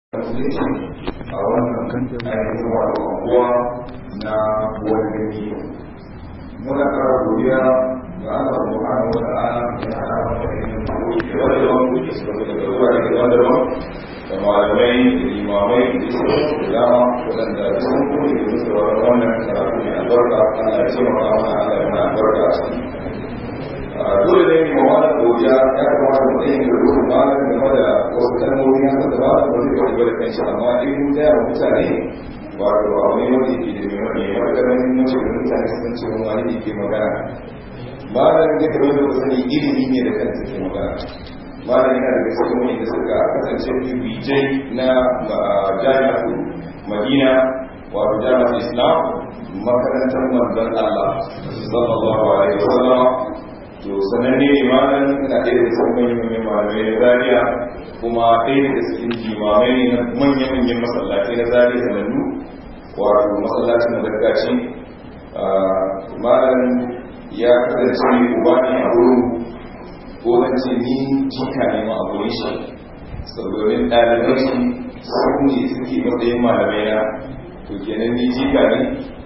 a wannan ainihin wato anguwa na wani gani muna kara godiya ga Allah subhanahu wa ta'ala ya hada mu da ilimin da wanda ba mu ke suka da wurare daban-daban da malamai da limamai da su da dama waɗanda sun kuma da su da wannan karatu mai albarka Allah ya ce maka mana Allah ya mana albarka a ciki dole ne mu wani godiya ya kamata mu ɗaya da rukun malam game da wasu kalmomi haka da ba su wani wani wani kan shi amma in mun gaya wa mutane wato a wani wani ke da mai wani maganin mace da mutane sun ce wani wani ke magana malam ya kamar da sani ilimi ne da kanta ke magana malam yana da gaske wani da suka kasance bijai na jami'atu madina wato jami'atu islam makarantar manzon allah sallallahu alaihi wasallam to sananne ne malam ina ɗaya da cikin manyan manyan malamai na zariya kuma ɗaya daga cikin jimamai ne na manya-manyan masallatai na zariya sanannu wato masallacin da gargaci malam ya kasance uba ne a wurin ko zan ce ni jika ne ma a wurin shi saboda ɗaliban shi su ne suke matsayin malamai na to kenan ni jika ne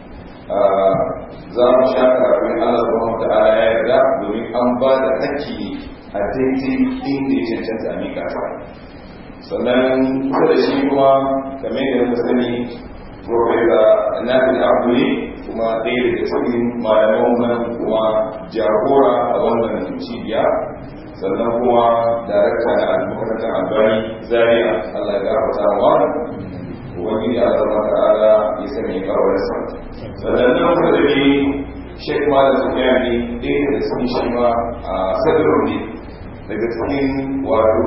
za mu sha kafin Allah subhanahu ta'ala ya yarda domin an ba da haƙƙi a daidai inda ya cancanta a miƙa ta sannan kusa da shi kuma kamar da muka sani profesa nabil abduli kuma ɗaya daga cikin malaman nan kuma jagora a wannan cibiya sannan kuma darakta na makarantar albani zaria Allah ya gafarta wa wani ya zama ta'ala ya sanya kawarsa sannan nan kusa da ni shek ma da tafiya ne ɗaya da cikin shi ma a sadarar ne daga cikin wato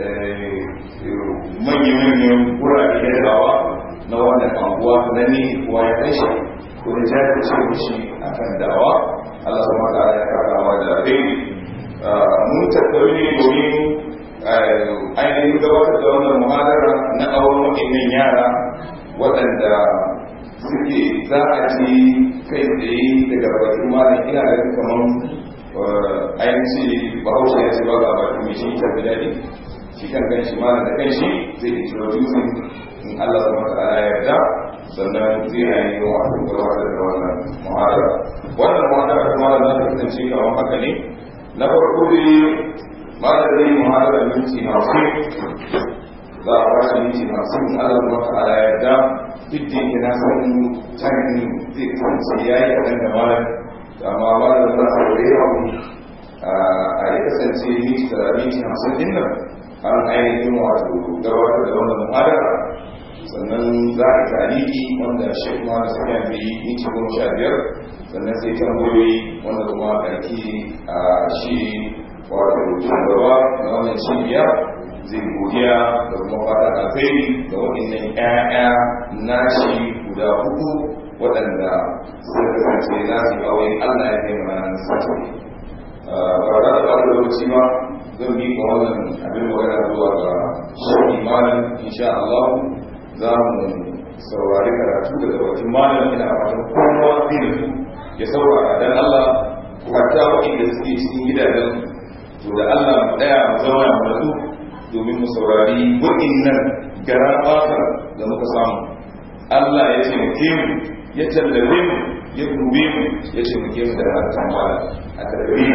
manya-manyan wurare da dawa na wannan anguwa na ne kuwa ya kai shi ko da jari ce shi a kan dawa Allah su mata ya kakawa da rai mun tattaru ne domin ainihin gabatar da wannan muhadara na auren waɗannan yara waɗanda suke za a ci kai tsaye daga bakin malam ina da kamar ainihin bahaushe ya ce ba ga bakin mai shi ta daɗi shi kan kan shi malam da kan shi zai yi introducing in Allah sama ta ala yarda sannan zai yi wa wasu gabatar da wannan muhadara wannan muhadara kuma da za ta kasance kamar haka ne na farko dai malam zai yi muhadara minti hamsin za a ba shi minti hamsin in Allah sama ta ala yarda duk da yake na san tarihi zai kasance ya yi kaɗan da malam amma malam za su wuri abu a yi kasance miti da miti hamsin din nan an ainihin wato gabatar da wannan muhadara sannan za a tariki wanda shi kuma da safiya bai yi miti goma sha biyar sannan sai tambayoyi wanda kuma karki a shi wato shugaba na wannan cibiya zai godiya da kuma fata alkhairi ga waɗannan ƴaƴa nashi guda hudu waɗanda suka kasance za su yi aure Allah ya kai mana sati ba za ta ɓata lokaci ba zan bi ga wannan abin magana zuwa ga shi malam insha Allah za mu saurari karatu daga bakin malam ina fatan kowa zai da su ya saurara dan Allah hatta waɗanda suke cikin gidajen to da Allah mu ɗaya mu zama mu natsu domin mu saurari waɗannan gara ɓata da muka samu Allah ya taimake mu ya tallabe mu ya dube mu ya taimake mu da harkar mala a tarbi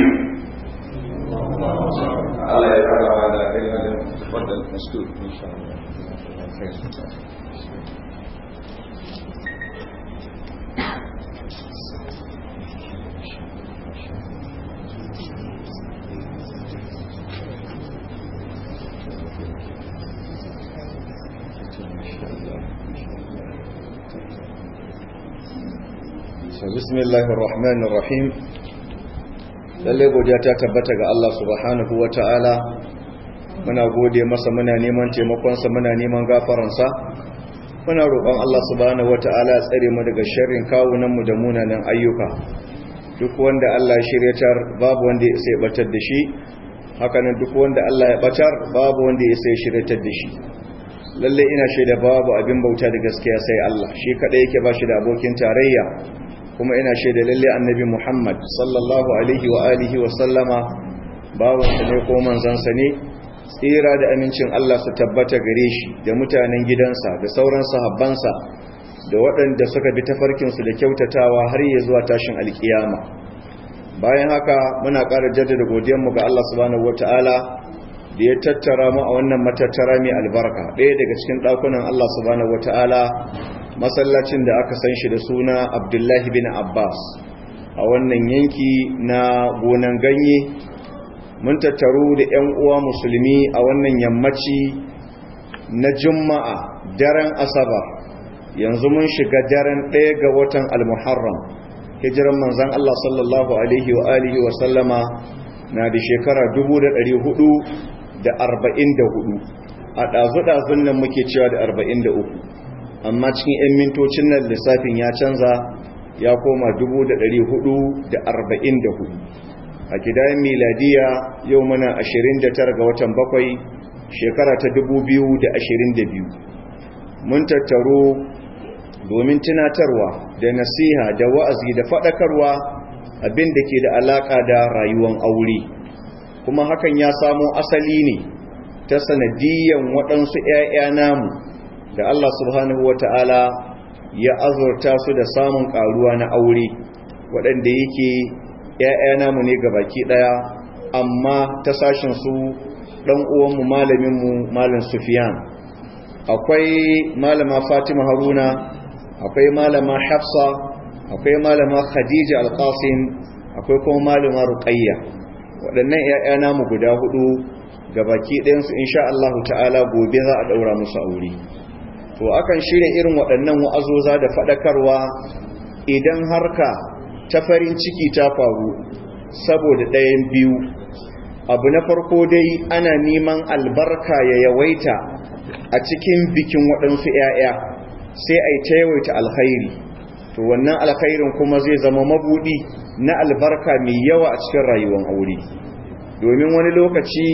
Allah ya kara ma da kai na da wadda maskur insha bismillahir rahmanir rahim lalle godiya ta tabbata ga Allah subhanahu wataala muna gode masa muna neman taimakon sa muna neman gafaran sa muna roƙon Allah subhanahu wataala ya tsare mu daga sharrin kawunan mu da munanan ayyuka duk wanda Allah ya shiryatar babu wanda ya sai batar da shi hakanan duk wanda Allah ya batar babu wanda ya sai shiryatar da shi lalle ina shaida babu abin bauta da gaskiya sai Allah shi kada yake ba shi da abokin tarayya kuma ina shaida lalle annabi Muhammad sallallahu alaihi wa alihi wa sallama bawansa ne ko manzansa ne tsira da amincin Allah su tabbata gare shi da mutanen gidansa da sauran sahabbansa da waɗanda suka bi tafarkinsu da kyautatawa har yi zuwa tashin alkiyama bayan haka muna ƙara jaddada godiyanmu ga Allah subhanahu wata'ala da ya tattara mu a wannan matattara mai albarka ɗaya daga cikin ɗakunan Allah subhanahu wata'ala masallacin da aka san shi da suna Abdullahi bin Abbas a wannan yanki na gonan ganye mun tattaru da 'yan uwa musulmi a wannan yammaci na juma'a daren asabar yanzu mun shiga daren ɗaya ga watan al-muharram hijiran manzan Allah sallallahu alaihi wa alihi wa sallama na da shekara 444 a ɗazu-ɗazun nan muke cewa da 43 amma cikin 'yan mintocin nan lissafin ya canza ya koma 444 a kidayen miladiya yau muna 29 ga watan bakwai shekara ta 2022 mun tattaro domin tunatarwa da nasiha da wa'azi da faɗakarwa abin da ke da alaƙa da rayuwan aure kuma hakan ya samo asali ne ta sanadiyan waɗansu ‘ya'ya namu da Allah subhanahu wa ta'ala ya azurta su da samun ƙaruwa na aure waɗanda yake ‘ya'ya namu ne ga baki ɗaya amma ta sashen su ɗan uwanmu malaminmu malin sufiyan akwai malama fatima haruna akwai malama hafsa akwai malama khadija alqasim akwai kuma malama ruqayya waɗannan ƴaƴa namu guda hudu gabaki ɗayansu insha Allah ta'ala gobe za a daura musu aure to akan shirya irin waɗannan wa'azoza da faɗakarwa idan harka ta farin ciki ta faru saboda ɗayan biyu abu na farko dai ana neman albarka ya yawaita a cikin bikin waɗansu ‘ya'ya sai a yi ta yawaita alkhairi to wannan alkhairin kuma zai zama mabuɗi na albarka mai yawa a cikin rayuwar aure domin wani lokaci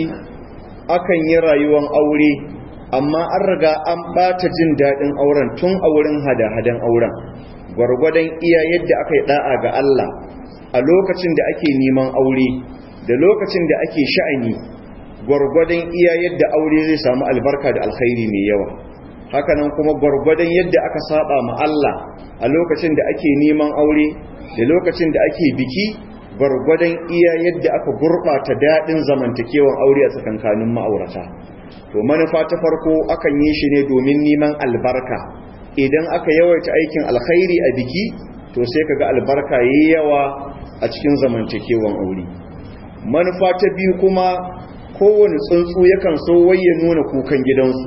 akan yi rayuwar aure amma an riga an ɓata jin daɗin auren tun a wurin hada-hadan auren gwargwadon iya yadda aka yi ɗa'a ga Allah a lokacin da ake neman aure da lokacin da ake sha'ani gwargwadon iya yadda aure zai samu albarka da alkhairi mai yawa hakanan kuma gwargwadon yadda aka saba ma Allah a lokacin da ake neman aure da lokacin da ake biki gwargwadon iya yadda aka gurɓata daɗin zamantakewan aure a tsakankanin ma'aurata to manufa ta farko akan yi shi ne domin neman albarka idan aka yawaita aikin alkhairi a biki to sai kaga albarka yayi yawa a cikin zamantakewan aure manufa ta biyu kuma kowane tsuntsu yakan so waye nuna kukan gidansu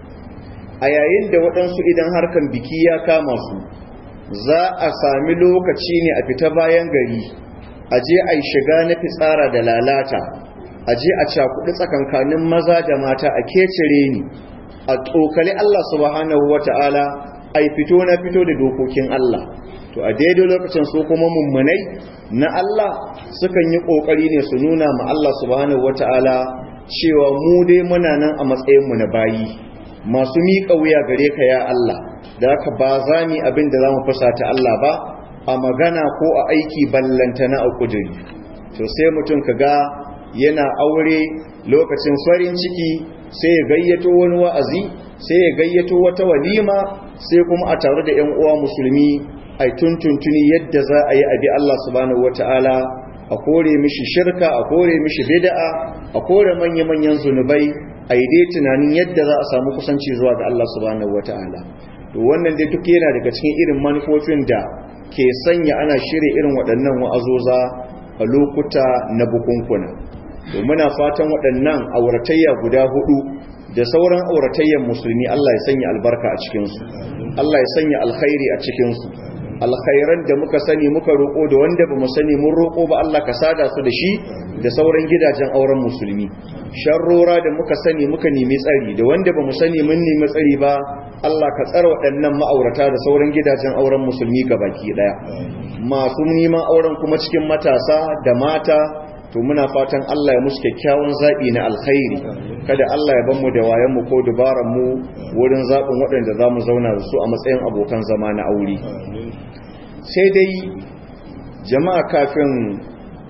a yayin da waɗansu idan harkan biki ya kama su za a sami lokaci ne a fita bayan gari a je a yi shiga na fitsara da lalata a je a cakuɗi tsakankanin maza da mata a kecire ni a tsokali Allah subhanahu wata'ala a yi fito na fito da dokokin Allah to a daidai lokacin su kuma mummunai na Allah sukan yi kokari ne su nuna ma Allah subhanahu wataala cewa mu dai muna nan a matsayin mu na bayi masu miƙa wuya gare ka ya Allah da haka ba za mu abin da zamu fusata Allah ba a magana ko a aiki ballanta na kuduri to sai mutum kaga yana aure lokacin farin ciki sai ya gayyato wani wa'azi sai ya gayyato wata walima sai kuma a tare da 'yan uwa musulmi ai tuntuntuni yadda za a yi abi Allah subhanahu wata'ala a kore mishi shirka a kore mishi bid'a a kore manya-manyan zunubai a yi dai tunanin yadda za a samu kusanci zuwa ga Allah subhanahu wata'ala to wannan dai duk yana daga cikin irin manufofin da ke sanya ana shirya irin waɗannan wa'azoza a lokuta na bukunkuna to muna fatan waɗannan auratayya guda hudu da sauran auratayyan musulmi Allah ya sanya albarka a cikinsu Allah ya sanya alkhairi a cikinsu alkhairan da muka sani muka roƙo da wanda ba mu sani mun roƙo ba Allah ka sada su da shi da sauran gidajen auren musulmi sharrora da muka sani muka nemi tsari da wanda ba mu sani mun nemi tsari ba Allah ka tsara waɗannan ma'aurata da sauran gidajen auren musulmi baki ɗaya masu neman auren kuma cikin matasa da mata to muna fatan Allah ya musu kyakkyawan zaɓi na alkhairi kada Allah ya mu da wayanmu ko mu wurin zaɓin waɗanda za mu zauna da su a matsayin abokan zama na aure sai dai jama'a kafin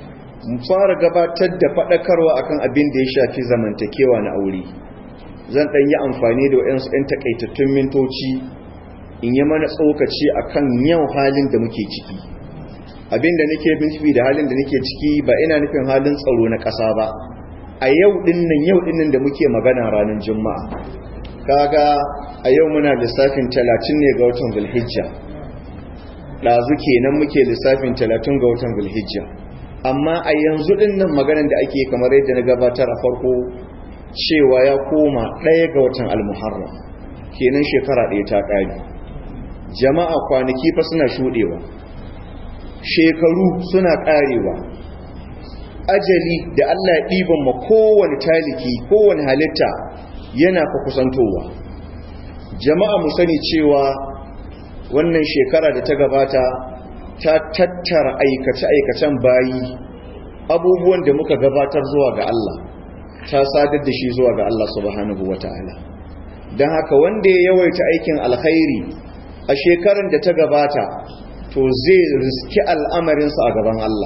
mu fara gabatar da faɗakarwa akan abin da ya shafi zamantakewa na aure zan ɗan yi amfani da waɗansu ɗan takaitattun mintoci in yi mana tsokaci akan yau halin da muke ciki abin da nake nufi da halin da nake ciki ba ina nufin halin tsaro na ƙasa ba a yau ɗinnan yau ɗinnan da muke magana ranar juma'a kaga a yau muna lissafin talatin ne ga watan zulhijja ɗazu kenan muke lissafin talatin ga watan zulhijja amma a yanzu ɗinnan maganan da ake kamar yadda na gabatar a farko cewa ya koma ɗaya ga watan almuharram kenan shekara ɗaya ta ƙari jama'a kwanaki fa suna shuɗewa shekaru suna ƙarewa ajali da allah ya ɗiban ma kowane taliki kowane halitta yana fa kusantowa jama'a mu sani cewa wannan shekara da ta gabata ta tattara aikace-aikacen bayi abubuwan da muka gabatar zuwa ga Allah ta sadar da shi zuwa ga Allah subhanahu wata'ala don haka wanda ya yawaita aikin alkhairi a shekarar da ta gabata to zai riski al'amarinsa a gaban Allah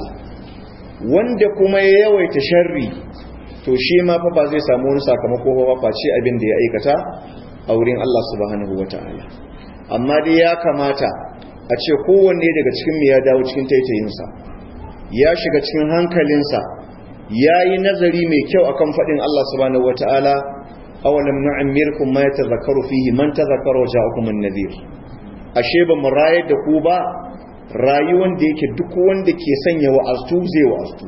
wanda kuma ya yawaita sharri to shi ma fa ba zai samu wani sakamako ba face abin da ya aikata a wurin Allah subhanahu wata'ala amma dai ya kamata a ce kowanne daga cikin mu ya dawo cikin taitayinsa ya shiga cikin hankalinsa ya yi nazari mai kyau akan faɗin Allah subhanahu wata'ala awalam nu'ammirkum ma yatadhakkaru fihi man tadhakkara ja'akum an-nadhir ashe ba mu rayar da ku ba rayuwar da yake duk wanda ke sanya wa'azu zai wa'azu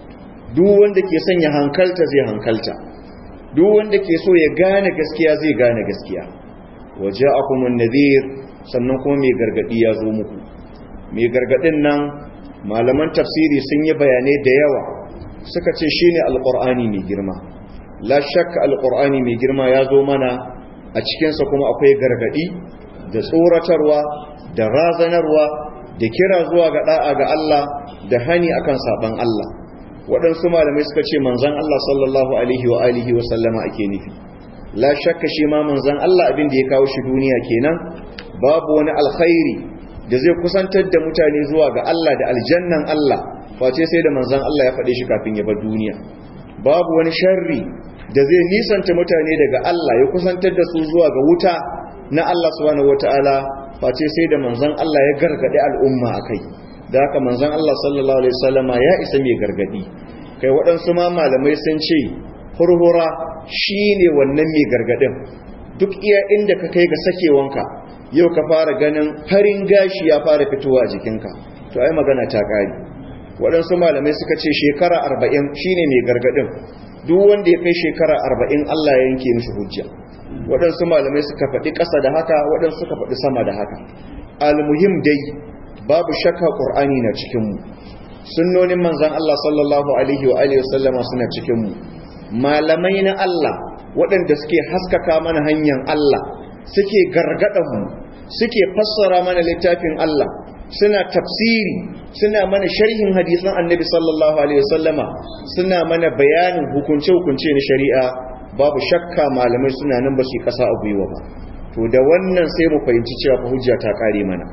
duk wanda ke sanya hankalta zai hankalta duk wanda ke so ya gane gaskiya zai gane gaskiya waje akumun nadir sannan kuma mai gargadi ya zo muku mai gargadin nan malaman tafsiri sun yi bayanai da yawa suka ce shine alqur'ani mai girma la shakka alqur'ani mai girma ya zo mana a cikinsa kuma akwai gargadi da tsoratarwa da razanarwa da kira zuwa ga da'a ga Allah da hani akan saban Allah waɗansu malamai suka ce manzan Allah sallallahu alaihi wa alihi wa sallama ake nufi la shakka shi ma manzan Allah abin da ya kawo shi duniya kenan babu wani alkhairi da zai kusantar da mutane zuwa ga Allah da aljannan Allah face sai da manzan Allah ya faɗe shi kafin ya bar duniya babu wani sharri da zai nisanta mutane daga Allah ya kusantar da su zuwa ga wuta na Allah subhanahu wataala face sai da manzan Allah ya gargade al'umma akai da haka manzan Allah sallallahu alaihi wasallama ya isa mai gargadi kai waɗansu ma malamai sun ce hurhura shine wannan mai gargadin duk iya inda ka kai ga sakewanka yau ka fara ganin farin gashi ya fara fitowa a jikinka to ai magana ta ƙari waɗansu malamai suka ce shekara arba'in shine mai gargadin duk wanda ya kai shekara arba'in Allah ya yanke mishi hujja waɗansu malamai suka faɗi ƙasa da haka waɗansu suka faɗi sama da haka almuhim dai babu shakka qur'ani na cikin mu sunnonin manzon Allah sallallahu alaihi wa alihi wasallama suna cikin mu malamai na Allah waɗanda suke haskaka mana hanyar Allah suke gargadan mu suke fassara mana littafin Allah suna tafsiri suna mana sharhin hadisan annabi sallallahu alaihi wasallama suna mana bayanin hukunce-hukunce na shari'a babu shakka malamai suna nan ba su kasa a gwiwa ba to da wannan sai mu fahimci cewa hujja ta kare mana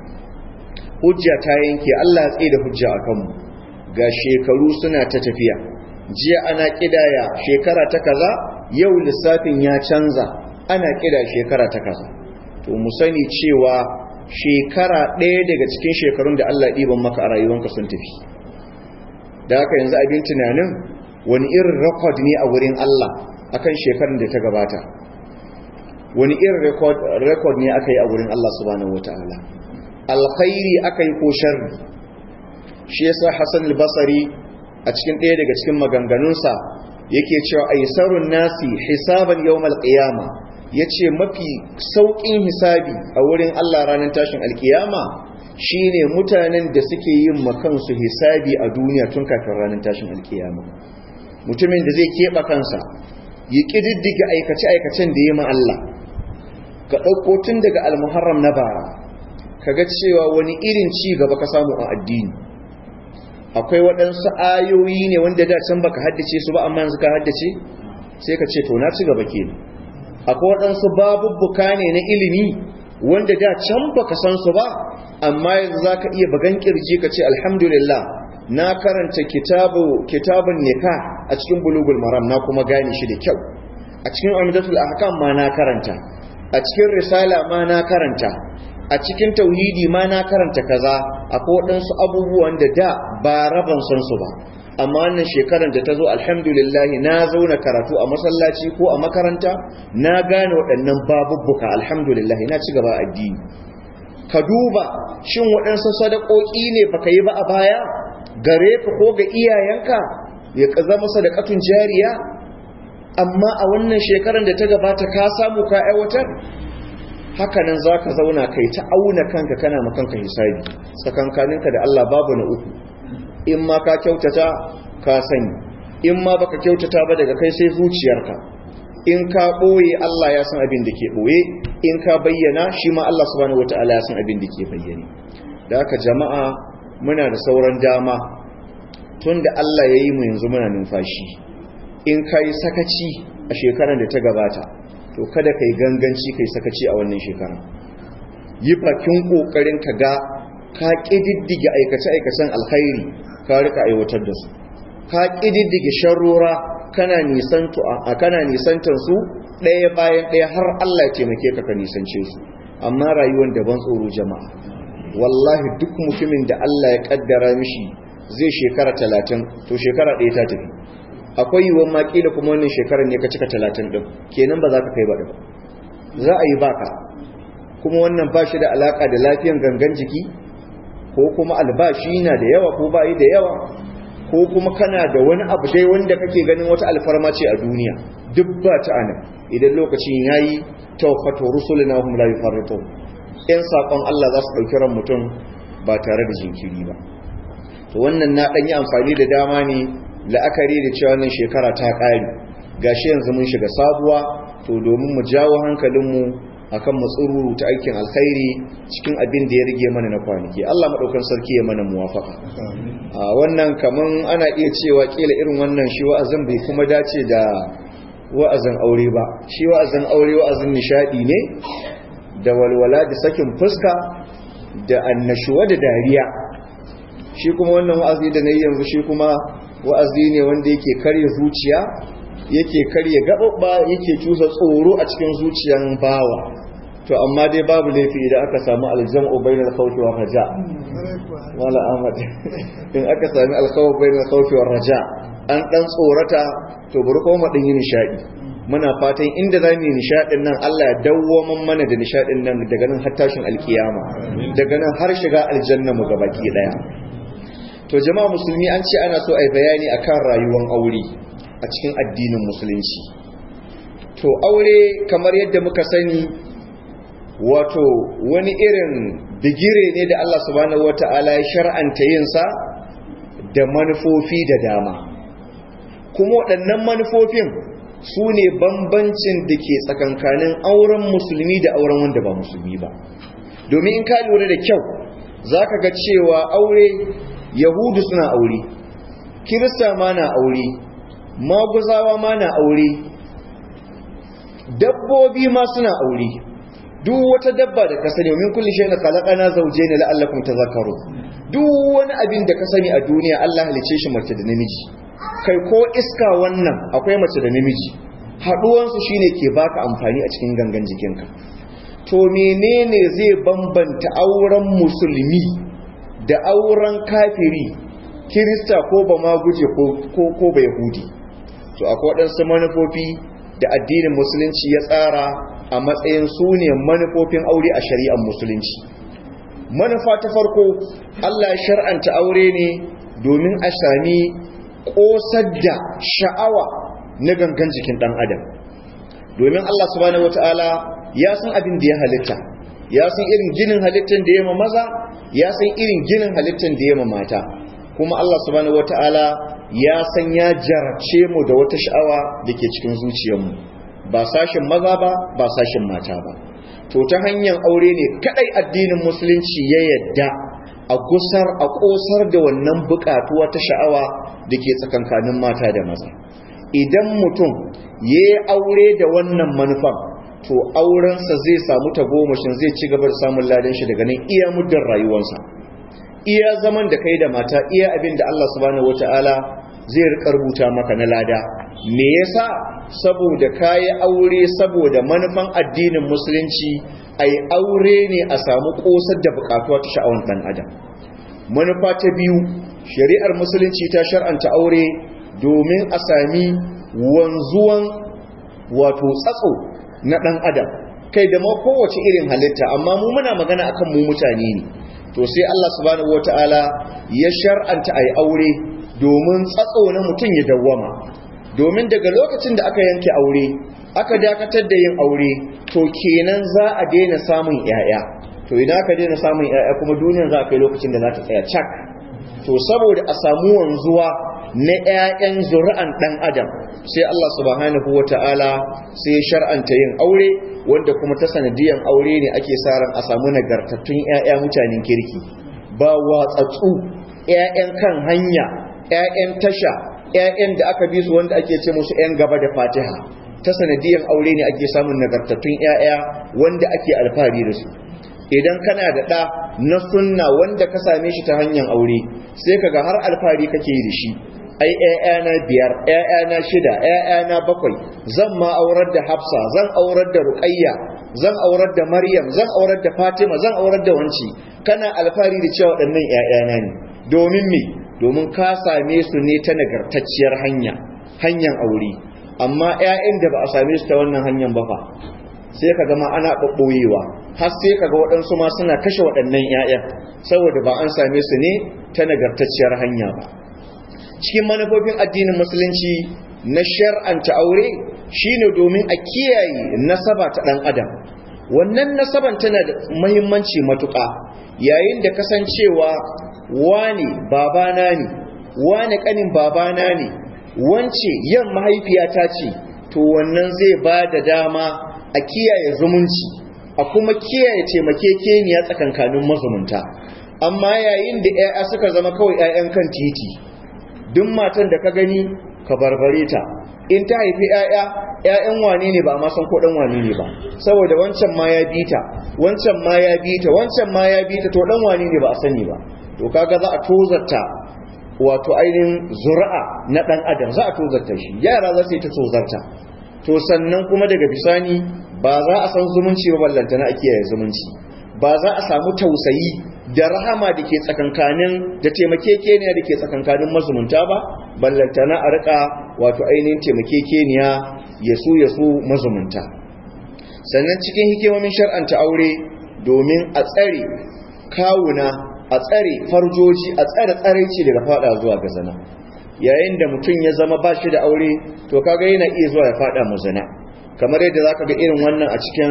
hujja ta yanke Allah ya tsaye da hujja a kanmu ga shekaru suna ta tafiya jiya ana kidaya shekara ta kaza yau lissafin ya canza ana kida shekara ta kaza to mu sani cewa shekara ɗaya daga cikin shekarun da Allah ɗiban maka a rayuwanka sun tafi da haka yanzu abin tunanin wani irin rekod ne a wurin Allah akan shekarun da ta gabata wani irin rekod ne aka yi a wurin Allah subhanahu wataala alkhairi aka yi ko sharri shi yasa Hassan al-Basri a cikin ɗaya daga cikin maganganunsa yake cewa aisarun nasi hisaban yawmal qiyama yace mafi saukin hisabi a wurin Allah ranar tashin alkiyama shine mutanen da suke yin makansu hisabi a duniya tun kafin ranar tashin alkiyama mutumin da zai keɓa kansa ya ƙididdiga aikace-aikacen da ya ma Allah ka ɗauko tun daga almuharram na bara kaga cewa wani irin ci gaba ka samu a addini akwai waɗansu ayoyi ne wanda da can baka haddace su ba amma yanzu ka haddace sai ka ce to na ci gaba kenan akwai waɗansu babubbuka ne na ilimi wanda da can baka san su ba amma yanzu zaka iya bagan kirji ka ce alhamdulillah na karanta kitabu kitabun nikah a cikin bulugul maram na kuma gane shi da kyau a cikin umdatul ahkam ma na karanta a cikin risala ma na karanta a cikin tauhidi ma na karanta kaza akwai waɗansu abubuwan da da ba raban san su ba amma wannan shekarar da ta zo alhamdulillah na zauna karatu a masallaci ko a makaranta na gane waɗannan babubbuka alhamdulillah na ci gaba addini ka duba shin waɗansu sadakoki ne baka yi ba a baya gare ka ko ga iyayenka ya zama sadakatun jariya amma a wannan shekarar da ta gabata ka samu ka aiwatar hakanan za ka zauna kai ta auna kanka kana makanka hisabi tsakankaninka da Allah babu na uku in ma ka kyautata ka sani in ma baka kyautata ba daga kai sai zuciyarka in ka ɓoye Allah ya san abin da ke ɓoye in ka bayyana shi ma Allah subhanahu wataala ya san abin da ke bayyane da haka jama'a muna da sauran dama tun da Allah ya yi mu yanzu muna numfashi in ka yi sakaci a shekarar da ta gabata to kada ka yi ganganci ka yi sakaci a wannan shekarar yi bakin ƙoƙarin ka ga ka ƙididdige aikace-aikacen alkhairi ka rika aiwatar da su ka ƙididdige sharrora kana nisantar su ɗaya bayan ɗaya har Allah ya taimake ka ka nisance su amma rayuwar da ban tsoro jama'a wallahi duk mutumin da Allah ya kaddara mishi zai shekara talatin to shekara ɗaya ta tafi akwai yiwuwar maki da kuma wannan shekarar ne ka cika talatin ɗin kenan ba za ka kai ba ba za a yi baka kuma wannan ba shi da alaƙa da lafiyan gangan jiki ko kuma albashi na da yawa ko ba yi da yawa ko kuma kana da wani abu dai wanda kake ganin wata alfarma ce a duniya duk ba ta ana idan lokacin yayi tawfatu rusulina hum la yufarritun in sakon Allah za su dauki ran mutum ba tare da jinkiri ba to wannan na dan yi amfani da dama ne la'akari da cewa wannan shekara ta kare gashi yanzu mun shiga sabuwa to domin mu jawo hankalinmu akan matsururu ta aikin alkhairi cikin abin da ya rage mana na kwanaki Allah madaukan sarki ya mana muwafaka a wannan kaman ana iya cewa kila irin wannan shi wa'azin bai kuma dace da wa'azin aure ba shi wa'azin aure wa'azin nishadi ne da walwala da sakin fuska da annashuwa da dariya shi kuma wannan wa'azi da nayi yanzu shi kuma wa'azi ne wanda yake karya zuciya yake karya gaɓaɓɓa yake cusa tsoro a cikin zuciyan bawa to amma dai babu laifi idan aka samu aljam'u bainal khawfi war raja wala ahmad in aka sami alkhawf bainal khawfi war raja an dan tsorata to bari kuma din yin nishadi muna fatan inda zamu yi nishadin nan Allah ya dawwaman mana da nishadin nan daga nan har tashin alkiyama daga nan har shiga aljanna mu gabaki daya to jama'a musulmi an ce ana so ai bayani akan rayuwar aure a cikin addinin musulunci to aure kamar yadda muka sani wato wani irin bigire ne da Allah subhanahu wata'ala ya shar'anta yinsa da manufofi da dama kuma waɗannan manufofin su ne bambancin da ke tsakankanin auren musulmi da auren wanda ba musulmi ba domin in ka lura da kyau za ka ga cewa aure yahudu suna aure kirista ma na aure maguzawa ma na aure dabbobi ma suna aure duk wata dabba da ka sani min kulli shay'in khalaqana zawjayn la'allakum tadhakkarun duk wani abin da ka sani a duniya Allah halice shi mace da namiji kai ko iska wannan akwai mace da namiji haduwan su shine ke baka amfani a cikin gangan jikinka to menene zai bambanta auren musulmi da auren kafiri kirista ko ba ma guje ko ko ba yahudi to akwai waɗansu manufofi da addinin musulunci ya tsara a matsayin su ne manufofin aure a shari'ar musulunci manufa ta farko Allah shar'anta aure ne domin a sami ƙosar da sha'awa na gangan jikin ɗan adam domin Allah subhanahu wata'ala ya san abin da ya halitta ya san irin ginin halittar da ya ma maza ya san irin ginin halittar da ya ma mata kuma Allah subhanahu wata'ala ya san ya jarabce mu da wata sha'awa da ke cikin zuciyarmu ba sashin maza ba ba sashin mata ba to ta hanyar aure ne kadai addinin musulunci ya yadda a gusar a kosar da wannan bukatuwa ta sha'awa da ke tsakankanin mata da maza idan mutum ya yi aure da wannan manufan to aurensa zai samu tagomashin zai ci gaba da samun ladan shi daga nan iya muddin rayuwarsa iya zaman da kai da mata iya abin da Allah subhanahu wataala zai rika rubuta maka na lada me yasa saboda kayi aure saboda manufan addinin musulunci ai aure ne a samu kosar da bukatuwa ta sha'awar dan adam manufa ta biyu shari'ar musulunci ta shar'anta aure domin a sami wanzuwan wato tsatso na dan adam kai da ma kowace irin halitta amma mu muna magana akan mu mutane ne to sai Allah subhanahu wataala ya shar'anta ai aure domin tsatso na mutum ya dawwama domin daga lokacin da aka yanke aure aka dakatar da yin aure to kenan za a daina samun yaya to idan aka daina samun yaya kuma duniyar za a kai lokacin da za ta tsaya cak to saboda a samu wanzuwa na ƴaƴan zuri'an ɗan adam sai Allah subhanahu wata'ala sai ya shar'anta yin aure wanda kuma ta sanadiyan aure ne ake sa ran a samu nagartattun ƴaƴa mutanen kirki ba watsatsu ƴaƴan kan hanya ƴaƴan tasha ƴaƴan da aka bi su wanda ake ce musu ƴan gaba da Fatiha ta sanadiyan aure ne ake samun nagartattun ƴaƴa wanda ake alfahari da su idan kana da ɗa na sunna wanda ka same shi ta hanyar aure sai kaga har alfahari kake yi da shi ai ƴaƴana biyar ƴaƴana shida ƴaƴana bakwai zan ma aurar da Hafsa zan aurar da Ruqayya zan aurar da Maryam zan aurar da Fatima zan aurar da wanci kana alfahari da cewa waɗannan ƴaƴana ne domin me domin ka same su ne ta nagartacciyar hanya hanyar aure amma ƴaƴan da ba a same su ta wannan hanyar ba fa sai ka gama ana ɓaɓɓoyewa har sai ka ga waɗansu ma suna kashe waɗannan 'ya'yan saboda ba an same su ne ta nagartacciyar hanya ba cikin manufofin addinin musulunci na shar'anta aure shine domin a kiyaye nasaba ta ɗan adam wannan nasaban tana da muhimmanci matuƙa yayin da kasancewa wane babana ne wane ƙanin babana ne wance yan mahaifiyata ce to wannan zai ba da dama a kiyaye zumunci a kuma kiyaye taimakekeniya tsakankanin mazumunta amma yayin da 'ya'ya suka zama kawai 'ya'yan kan titi duk matan da ka gani ka barbare ta in ta haifi 'ya'ya 'ya'yan wane ne ba a san ko dan wane ne ba saboda wancan ma ya bita wancan ma ya bita wancan ma ya bita to dan wane ne ba a sani ba to kaga za a tozarta wato ainihin zuri'a na dan adam za a tozarta shi yara za su yi ta tozarta to sannan kuma daga bisani ba za a san zumunci ba ballantana a kiyaye zumunci ba za a samu tausayi da rahama da ke tsakankanin da taimakekeniya da ke tsakankanin mazumunta ba ballantana a rika wato ainihin taimakekeniya ya su ya su mazumunta sannan cikin hikimomin shar'anta aure domin a tsare kawuna a tsare farjoji a tsare tsaraici daga fada zuwa ga zina yayin da mutum ya zama ba shi da aure to kaga yana iya zuwa ya fada mu zina kamar yadda zaka ga irin wannan a cikin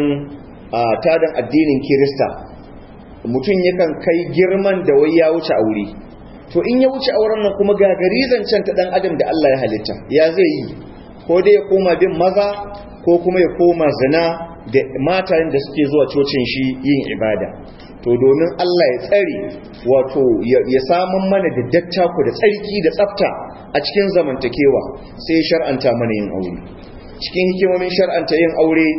tadan addinin Kirista mutum yakan kai girman da wai ya wuce aure to in ya wuce auren nan kuma ga garizan can ta dan adam da Allah ya halitta ya zai yi ko dai ya koma bin maza ko kuma ya koma zina da matayen da suke zuwa cocin shi yin ibada to domin Allah ya tsare wato ya samun mana da dattako da tsarki da tsafta a cikin zamantakewa sai shar'anta mana yin aure cikin hikimomin shar'anta yin aure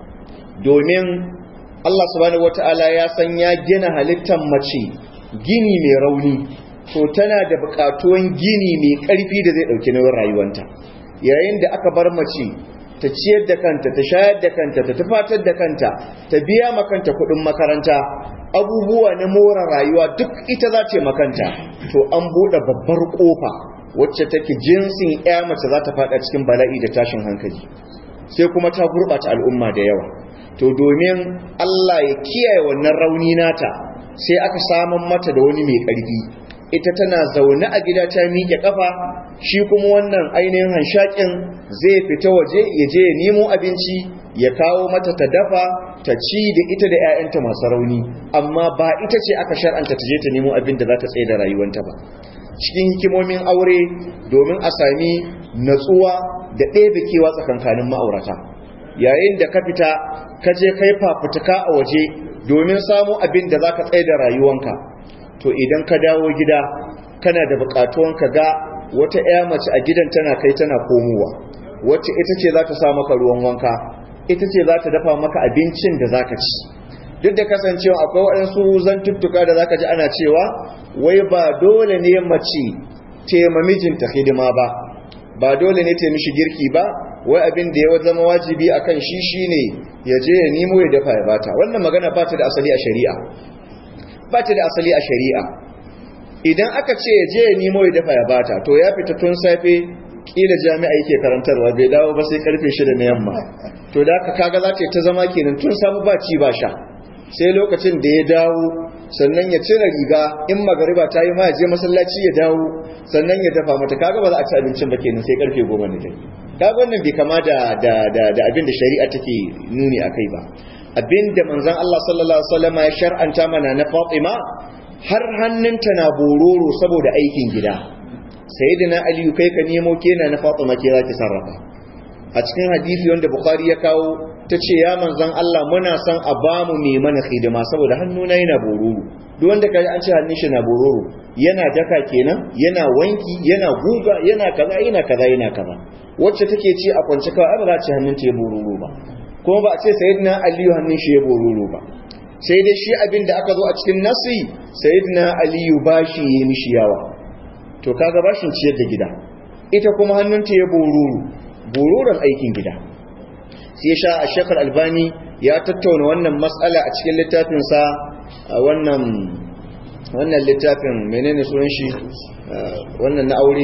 domin Allah subhanahu wata'ala ya san ya gina halittar mace gini mai rauni to tana da buƙatuwan gini mai ƙarfi da zai ɗauki nauyin rayuwanta yayin da aka bar mace ta ciyar da kanta ta shayar da kanta ta tufatar da kanta ta biya makanta kuɗin makaranta abubuwa na more rayuwa duk ita za ta makanta to an buɗe babbar ƙofa wacce take jinsin ya mace za ta faɗa cikin bala'i da tashin hankali sai kuma ta gurɓata al'umma da yawa to domin Allah ya kiyaye wannan rauni nata sai aka saman mata da wani mai ƙarfi ita tana zaune a gida ta miƙe ƙafa shi kuma wannan ainihin hanshakin zai fita waje ya je ya nemo abinci ya kawo mata ta dafa ta ci da ita da 'ya'yanta masu rauni amma ba ita ce aka shar'anta ta je ta nemo abin da za ta tsaye da rayuwanta ba cikin hikimomin aure domin a sami natsuwa da ɗebe kewa tsakankanin ma'aurata yayin da ka fita ka je kai fafutuka a waje domin samu abin da za ka tsaye da rayuwanka to idan ka dawo gida kana da buƙatuwan ka ga wata 'ya mace a gidan tana kai tana komowa wacce ita ce za ta sa maka ruwan wanka ita ce za ta dafa maka abincin da za ka ci duk da kasancewa akwai waɗansu zantuttuka da za ka ji ana cewa wai ba dole ne mace tema mijinta hidima ba ba dole ne ta mishi girki ba wai abin da ya zama wajibi akan shi shine ya je ya nemo ya dafa ya bata wannan magana ba ta da asali a shari'a ba ta da asali a shari'a idan aka ce ya je ya nemo ya dafa ya bata to ya fita tun safe kila jami'a yake karantarwa bai dawo ba sai karfe 6 na yamma to da aka kaga za ta ta zama kenan tun samu ba ci ba sha sai lokacin da ya dawo sannan ya cire riga in magariba ta yi ma ya je masallaci ya dawo sannan ya dafa mata kaga ba za a ci abincin ba kenan sai karfe 10 na dare kaga wannan bai kama da da da, da abin da shari'a take nuni akai ba abin da manzon Allah sallallahu alaihi wasallam ya shar'anta mana na Fatima har hannunta na bororo saboda aikin gida sayyidina aliyu kai ka nemo kena na fatima ke zaki sarrafa a cikin hadisi wanda bukhari ya kawo ta ce ya manzan Allah muna son a bamu mai mana hidima saboda hannuna yana bororo duk wanda kaji an ce hannun shi na bororo yana daka kenan yana wanki yana guga yana kaza yana kaza yana kaza wacce take ci a kwance kawai ba za ta hannun ta ya bororo ba kuma ba a ce sayyidina aliyu hannun shi ya bororo ba sai dai shi abin da aka zo a cikin nasi sayyidina aliyu bashi ya mishi yawa to kaga bashin ciyar da gida ita kuma hannunta ya boruru boruran aikin gida sai sha a shekar albani ya tattauna wannan matsala a cikin littafinsa a wannan wannan littafin menene sunan shi wannan na aure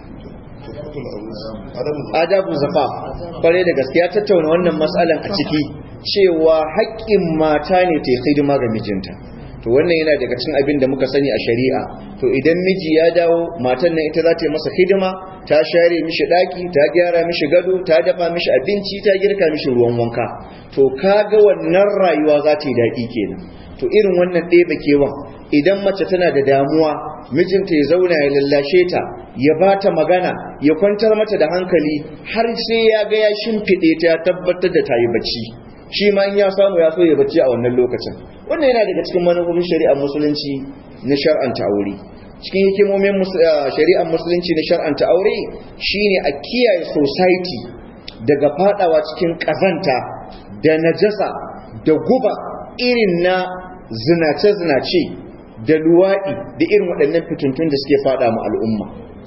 adabu zafa kwarai da gaskiya tattauna wannan matsalan a ciki cewa haƙƙin mata ne ta yi hidima ga mijinta to wannan yana daga cikin abin da muka sani a shari'a to idan miji ya dawo matan nan ita za ta yi masa hidima ta share mishi daki ta gyara mishi gado ta dafa mishi abinci ta girka mishi ruwan wanka to kaga wannan rayuwa za ta yi daɗi kenan to irin wannan ɗebe kewan idan mace tana da damuwa mijinta ya zauna ya lallashe ta ya ba ta magana ya kwantar mata da hankali har sai ya ga ya shimfiɗe ta ya tabbatar da ta yi bacci shi ma in ya samu ya so ya bacci a wannan lokacin wannan yana daga cikin manufofin shari'ar musulunci na shar'anta aure cikin hikimomin shari'ar musulunci na shar'anta aure shine a kiyaye society daga fadawa cikin kazanta da najasa da guba irin na zinace-zinace da luwaɗi da irin waɗannan fitintun da suke fada mu al'umma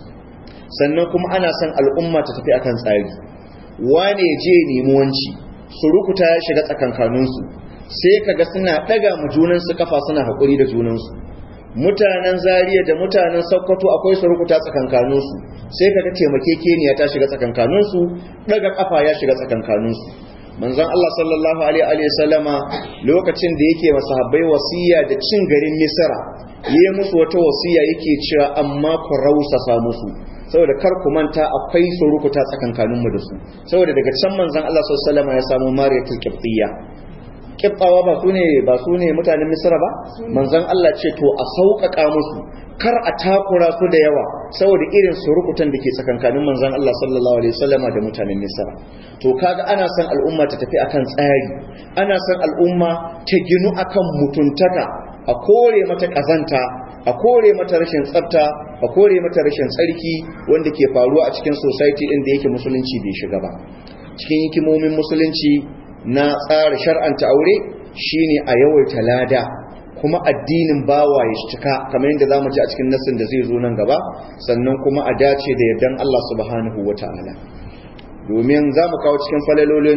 sannan kuma ana son al'umma ta tafi akan tsari wane ya je nemi wanci surukuta ya shiga tsakankaninsu sai kaga suna ɗaga mu junansu kafa suna haƙuri da junansu mutanen zariya da mutanen sokoto akwai surukuta tsakankaninsu sai kaga taimakekeniya ta shiga tsakankaninsu ɗaga kafa ya shiga tsakankaninsu manzon Allah sallallahu alaihi wa sallama lokacin da yake masahabbai wasiya da cin garin Misra yayi musu wata wasiya yake cewa amma ku rausasa musu saboda kar ku manta akwai surukuta tsakankanin mu da su saboda daga can manzon Allah sallallahu alaihi wa sallama ya samu Mariyatul Qibtiyya Qibtawa ba su ne ba su ne mutanen Misra ba manzon Allah ce to a sauƙaƙa musu kar a takura su da yawa saboda irin surukutan da ke tsakankanin manzon Allah sallallahu alaihi wasallama da mutanen Misra to kaga ana son al'umma ta tafi akan tsari ana son al'umma ta ginu akan mutuntaka a kore mata kazanta a kore mata rashin tsafta a kore mata rashin tsarki wanda ke faruwa a cikin society din da yake musulunci bai shiga ba cikin hikimomin musulunci na tsara shar'anta aure shine a yawaita lada kuma addinin bawa ya cika kamar yadda zamu ji a cikin nassin da zai zo nan gaba sannan kuma a dace da yardan Allah subhanahu wataala domin zamu kawo cikin falalolin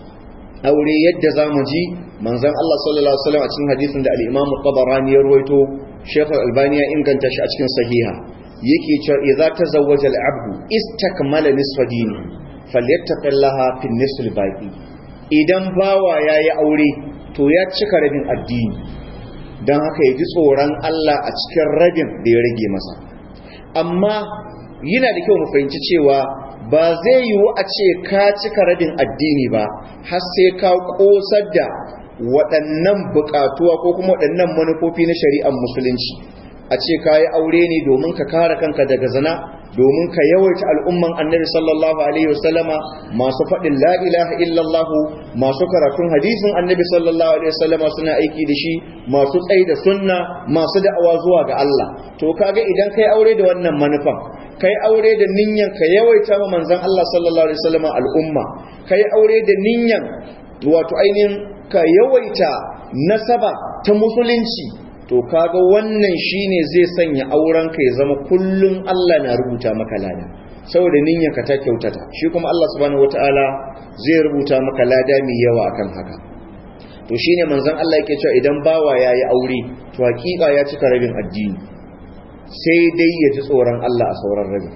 aure yadda zamu ji manzon Allah sallallahu alaihi wasallam a cikin hadisin da al-Imam Tabarani ya ruwaito Sheikh Al-Albani ya inganta shi a cikin sahiha yake cewa idza tazawwaja al-abdu istakmala nisfa dini falyattaqillaha fi nisf al-baqi idan bawa yayi aure to ya cika rabin addini don haka ya ji tsoron Allah a cikin rabin da ya rage masa amma yana da kyau mu fahimci cewa ba zai yiwu a ce ka cika rabin addini ba har sai ka kosar da waɗannan buƙatuwa ko kuma waɗannan manufofi na shari'ar musulunci a ce ka yi aure ne domin ka kare kanka daga zina domin ka yawaita al'umman annabi sallallahu alaihi wasallama masu faɗin la ilaha illallah masu karatun hadisin annabi sallallahu alaihi wasallama suna aiki da shi masu tsayi da sunna masu da'awa zuwa ga Allah to kaga idan kai aure da wannan manufan kai aure da ninyan ka yawaita ma manzon Allah sallallahu alaihi wasallama al'umma kai aure da ninyan wato ainihin ka yawaita nasaba ta musulunci to kaga wannan shine zai sanya auren ka ya zama kullun Allah na rubuta maka lada saboda niyyarka ta kyautata shi kuma Allah subhanahu wataala zai rubuta maka lada mai yawa akan haka to shine manzon Allah yake cewa idan bawa yayi aure to hakika ya cika rabin addini sai dai ya ji tsoron Allah a sauran rabin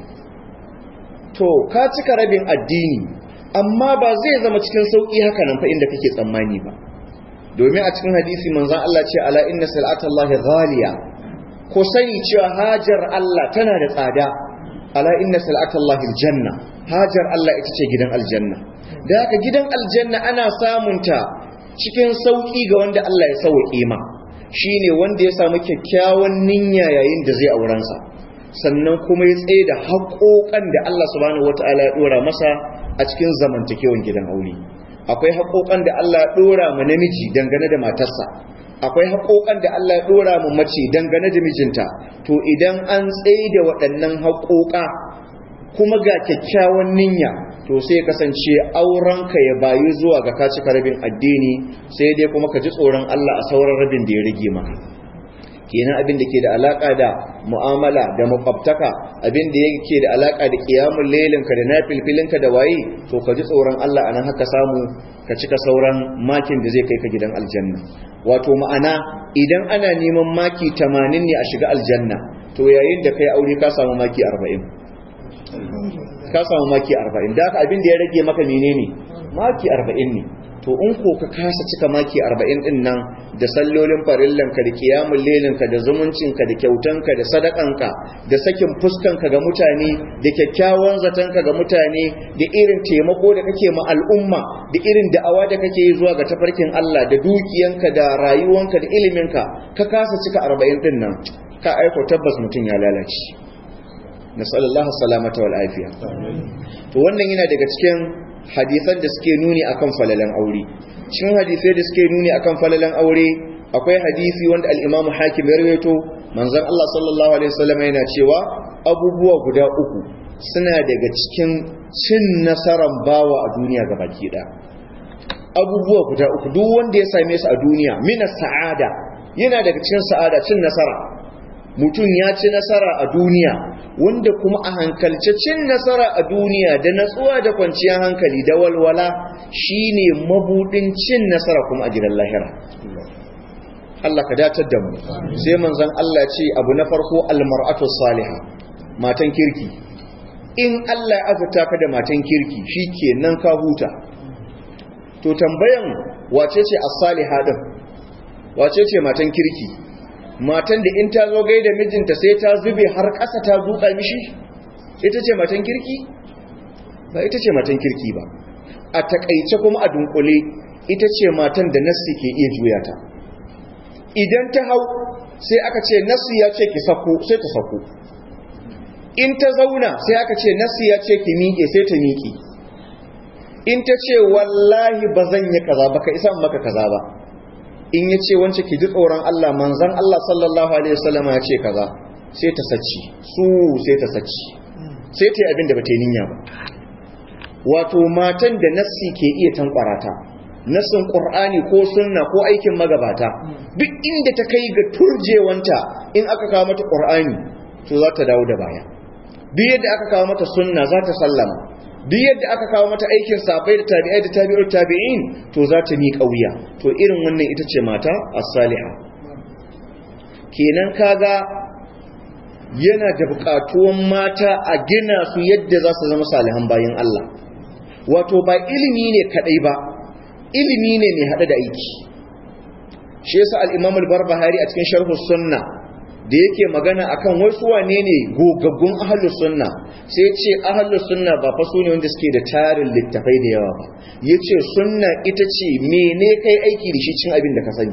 to ka cika rabin addini amma ba zai zama cikin sauki haka nan fa inda kake tsammani ba domin a cikin hadisi manzon Allah ce ala inna salatallahi ghaliya ko sani cewa hajar Allah tana da tsada ala inna salatallahi aljanna hajar Allah ita ce gidan aljanna da haka gidan aljanna ana samunta cikin sauki ga wanda Allah ya sauke ma shine wanda ya samu kyakkyawan niyya yayin da zai auren sa sannan kuma ya tsaye da haƙoƙan da Allah subhanahu wataala ya dora masa a cikin zamantakewan gidan aure akwai haƙoƙan da Allah ya dora ma namiji dangane da matarsa akwai haƙoƙan da Allah ya dora mu mace dangane da mijinta to idan an tsaye da waɗannan haƙoƙa kuma ga kyakkyawan niyya to sai kasance aurenka ya bayu zuwa ga ka cika rabin addini sai dai kuma ka ji tsoron Allah a sauran rabin da ya rage maka kenan abin da ke da alaka da mu'amala da makwabtaka abin da yake da alaka da qiyamul lailinka da nafilfilinka da waye to ka ji tsoron Allah anan haka samu ka cika sauran makin da zai kai ka gidan aljanna wato ma'ana idan ana neman maki 80 ne a shiga aljanna to yayin da kai aure ka samu maki 40 ka samu maki 40 da haka abin da ya rage maka menene maki 40 ne to in ko ka kasa cika maki 40 din nan da sallolin farillanka da kiyamul lailinka da zumuncinka da kyautanka da sadakanka da sakin fuskanka ga mutane da kyakkyawan zatanka ga mutane da irin taimako da kake ma al'umma da irin da'awa da kake yi zuwa ga tafarkin Allah da dukiyanka da rayuwanka da iliminka ka kasa cika 40 din nan ka aiko tabbas mutum ya lalace nasallallahu salamata wal afiya to wannan yana daga cikin hadisan da suke nuni akan falalan aure cikin hadisai da suke nuni akan falalan aure akwai hadisi wanda al-Imam Hakim ya rawaito manzon Allah sallallahu alaihi wasallam yana cewa abubuwa guda uku suna daga cikin cin nasaran bawa a duniya gabaki ɗaya abubuwa guda uku duk wanda ya same su a duniya mina sa'ada yana daga cikin sa'ada cin nasara mutum ya ci nasara a duniya wanda kuma a hankalce cin nasara a duniya da natsuwa da kwanciyar hankali da walwala shine mabudin cin nasara kuma a gidan lahira Allah ka datar da mu sai manzon Allah ce abu na farko almar'atu salihah matan kirki in Allah ya azurta ka da matan kirki shikenan ka huta to tambayan wace ce as-salihah din wace ce matan kirki matan da in ta zo gaida mijinta sai ta zube har ƙasa ta zuƙa mishi ita ce matan kirki ba ita ce matan kirki ba a takaice kuma a dunkule ita ce matan da nassi ke iya juya ta idan ta hau sai aka ce nassi ya ce ki sako sai ta sako in ta zauna sai aka ce nassi ya ce ki miƙe sai ta miƙe in ta ce wallahi ba zan yi kaza ba ka isa maka kaza ba in ya ce wance ki ji tsoron Allah manzan Allah sallallahu alaihi wasallam ya ce kaza sai ta saci su sai ta saci sai ta yi abin da ba ta yi niyya ba wato matan da nassi ke iya tankwarata nassin qur'ani ko sunna ko aikin magabata duk inda ta kai ga turjewanta in aka kawo mata qur'ani to za ta dawo da baya duk yadda aka kawo mata sunna za ta sallama duk yadda aka kawo mata aikin sabai da tabi'ai da tabi'ul tabi'in to za ta miƙa wuya to irin wannan ita ce mata as-saliha kenan kaga yana da buƙatuwan mata a gina su yadda za su zama salihan bayan Allah wato ba ilimi ne kadai ba ilimi ne mai hada da aiki shi yasa al-Imam al-Barbahari a cikin sharh sunna da yake magana akan wasu wane ne gogaggun ahlus sunna sai ya ce ahlus sunna ba fa sune wanda suke da tarin littafai da yawa ba yace sunna ita ce mene kai aiki da shi cin abin da ka sani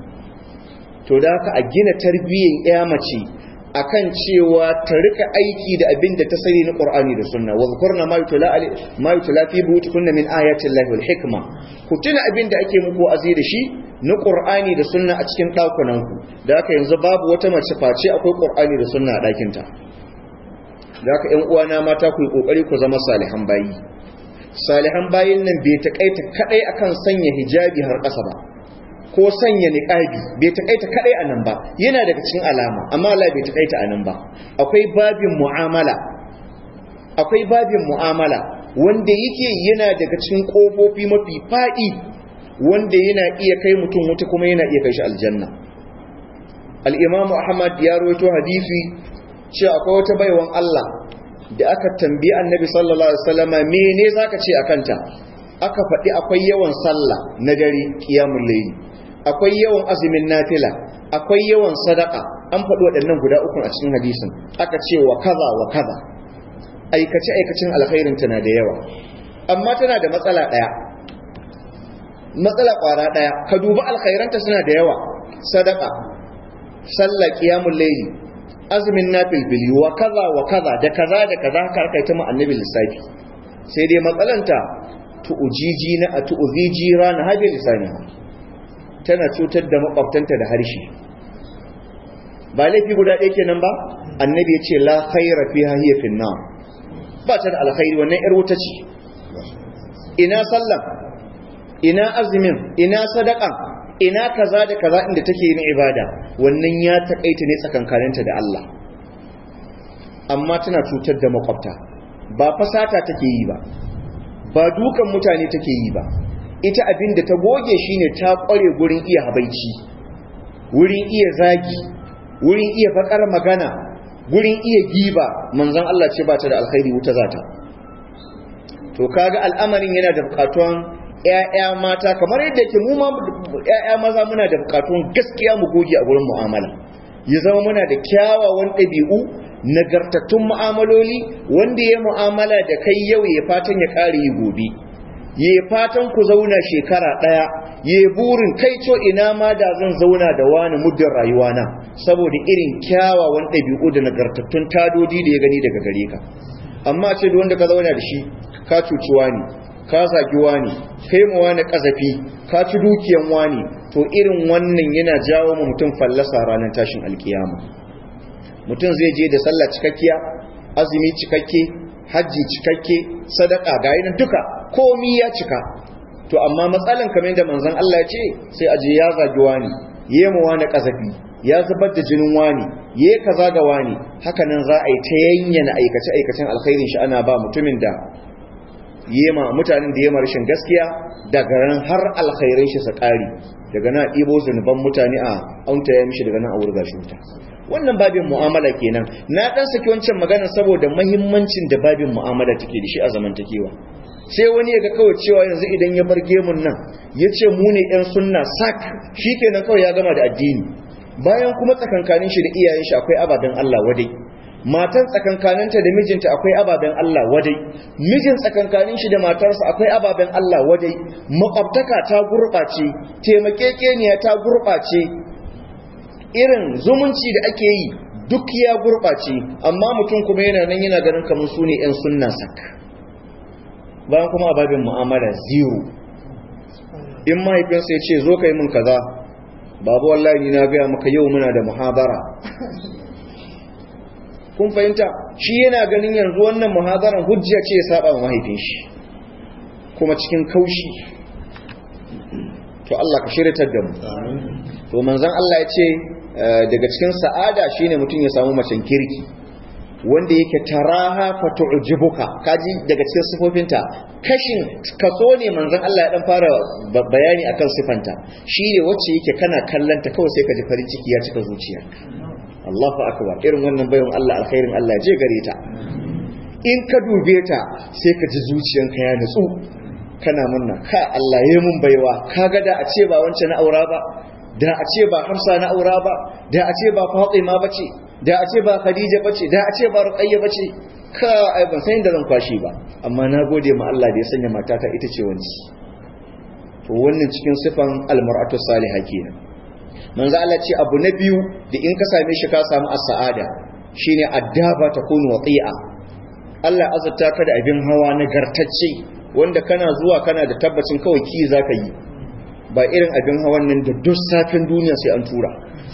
to da haka a gina tarbiyyar ya mace akan cewa ta rika aiki da abin da ta sani na Qur'ani da Sunna wa zkurna ma yutla ma yutla fi buyutikunna min ayati Allahi wal hikma ku tuna abin da ake muku azi da shi na Qur'ani da Sunna a cikin dakunan ku da haka yanzu babu wata mace face akwai Qur'ani da Sunna a dakin ta da haka ƴan uwana mata ku yi kokari ku zama salihan bayi salihan bayin nan bai takaita kadai akan sanya hijabi har ƙasa ba ko sanya niqabi bai takaita kadai anan ba yana daga cikin alama amma Allah bai takaita anan ba akwai babin mu'amala akwai babin mu'amala wanda yake yana daga cikin kofofi mafi fadi wanda yana iya kai mutum wuta kuma yana iya kai shi aljanna al-imamu ahmad ya rawaito hadisi cewa akwai wata baiwan Allah da aka tambayi annabi sallallahu alaihi wasallama mene zaka ce akanta aka faɗi akwai yawan sallah na dare qiyamul layl akwai yawan azumin nafila akwai yawan sadaka an faɗi waɗannan guda uku a cikin hadisin aka ce wa kaza wa kaza aikace aikacin alkhairin tana da yawa amma tana da matsala ɗaya matsala ƙwara ɗaya ka duba alkhairanta suna da yawa sadaka sallah qiyamul layl azumin nafilbili wa kaza wa kaza da kaza da kaza karkai ta annabi lissafi sai dai matsalanta tu'ujiji na a tu'uziji rana hajji lisani tana cutar da makwabtanta da harshe ba laifi guda ɗaya kenan ba annabi ya ce la khaira fiha hiya fin nar ba ta da alkhairi wannan yar wuta ce ina sallah ina azumin ina sadaka ina kaza da kaza inda take yin ibada wannan ya takaita ne tsakankaninta da Allah amma tana cutar da makwabta ba fasata take yi ba ba dukan mutane take yi ba ita abin da ta goge shine ta kware gurin iya habaici wurin iya zagi wurin iya fakar magana gurin iya giba manzon Allah ce ba ta da alkhairi wuta zata to kaga al'amarin yana da bukatuwan ‘ya'ya mata kamar yadda ke mu ma ‘ya'ya maza muna da bukatun gaskiya mu goge a gurin mu'amala ya zama muna da kyawawan ɗabi'u nagartattun mu'amaloli wanda ya mu'amala da kai yau ya fatan ya ƙare yi gobe ya fatan ku zauna shekara ɗaya ya burin kai co ina ma da zan zauna da wani muddin rayuwana saboda irin kyawawan ɗabi'u da nagartattun tadodi da ya gani daga gare ka amma ce da wanda ka zauna da shi ka cuci wani ka zagi wani kai mu wani kazafi ka ci dukiyan wani to irin wannan yana jawo mu mutum fallasa ranar tashin alkiyama mutum zai je da sallah cikakkiya azumi cikakke hajji cikakke sadaka ga yana duka komi ya cika to amma matsalan kamar da manzon Allah ya ce sai aje ya zagi wani yayi mu wani kazafi ya zubar da jinin wani yayi kaza ga wani haka nan za a yi ta yanyana aikace aikacen alkhairin shi ana ba mutumin da yema mutanen da yema rashin gaskiya daga nan har alkhairin shi sa ƙari daga nan ɗibo zunuban mutane a aunta ya mishi daga nan a wurga shi wuta wannan babin mu'amala kenan na dan saki wancan magana saboda muhimmancin da babin mu'amala take da shi a zamantakewa sai wani ya ga kawai cewa yanzu idan ya bar gemun nan ya ce mu ne yan sunna sak shi kenan kawai ya gama da addini bayan kuma tsakankanin shi da iyayen shi akwai ababen Allah wadai matan tsakankaninta da mijinta akwai ababen Allah wadai mijin tsakankanin shi da matarsa akwai ababen Allah wadai makwabtaka ta gurɓace taimakekeniya ta gurɓace irin zumunci da ake yi duk ya gurɓace amma mutum kuma yana nan yana ganin kamar su ne 'yan sunna sak bayan kuma ababen mu'amala zero in mahaifinsa ya ce zo ka yi min kaza babu wallahi na gaya maka yau muna da muhabara kun fahimta shi yana ganin yanzu wannan muhadaran hujja ce ya saba wa mahaifin shi kuma cikin kaushi to Allah ka shiryatar da mu to manzon Allah ya ce daga cikin sa'ada shine mutum ya samu macen kirki wanda yake taraha fa tu'jibuka kaji daga cikin sifofinta kashin kaso ne manzon Allah ya dan fara bayani akan sifanta shine wacce yake kana kallanta kawai sai ka ji farin ciki ya cika zuciyarka Allahu akbar irin wannan bayan Allah alkhairin Allah je gare ta in ka dube ta sai ka ji zuciyanka ya nutsu kana munna ka Allah yayi mun baiwa kaga da a ce ba wancan na aura ba da a ce ba Hafsa na aura ba da a ce ba Fatima bace da a ce ba Khadija bace da a ce ba Ruqayya bace ka ai ban san inda zan kwashi ba amma na gode ma Allah da ya sanya matata ita ce wanci to wannan cikin sifan almar'atu salihah kenan manzo Allah ce abu na biyu da in ka same shi ka samu as-sa'ada shine addaba takunu wati'a Allah azurta ka da abin hawa nagartacce wanda kana zuwa kana da tabbacin kawai ki zaka yi ba irin abin hawan nan da duk safin duniya sai an tura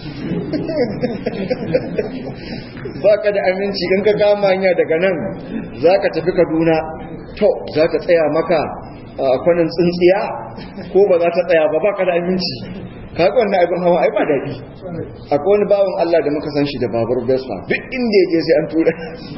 baka da aminci in ka kama hanya daga nan zaka tafi Kaduna to za ta tsaya maka a kwanan tsintsiya ko ba za ta tsaya ba baka da aminci kaga wannan abin hawa ai ba daɗi akwai wani bawan Allah da muka san shi da babur Vespa duk inda ya je sai an tura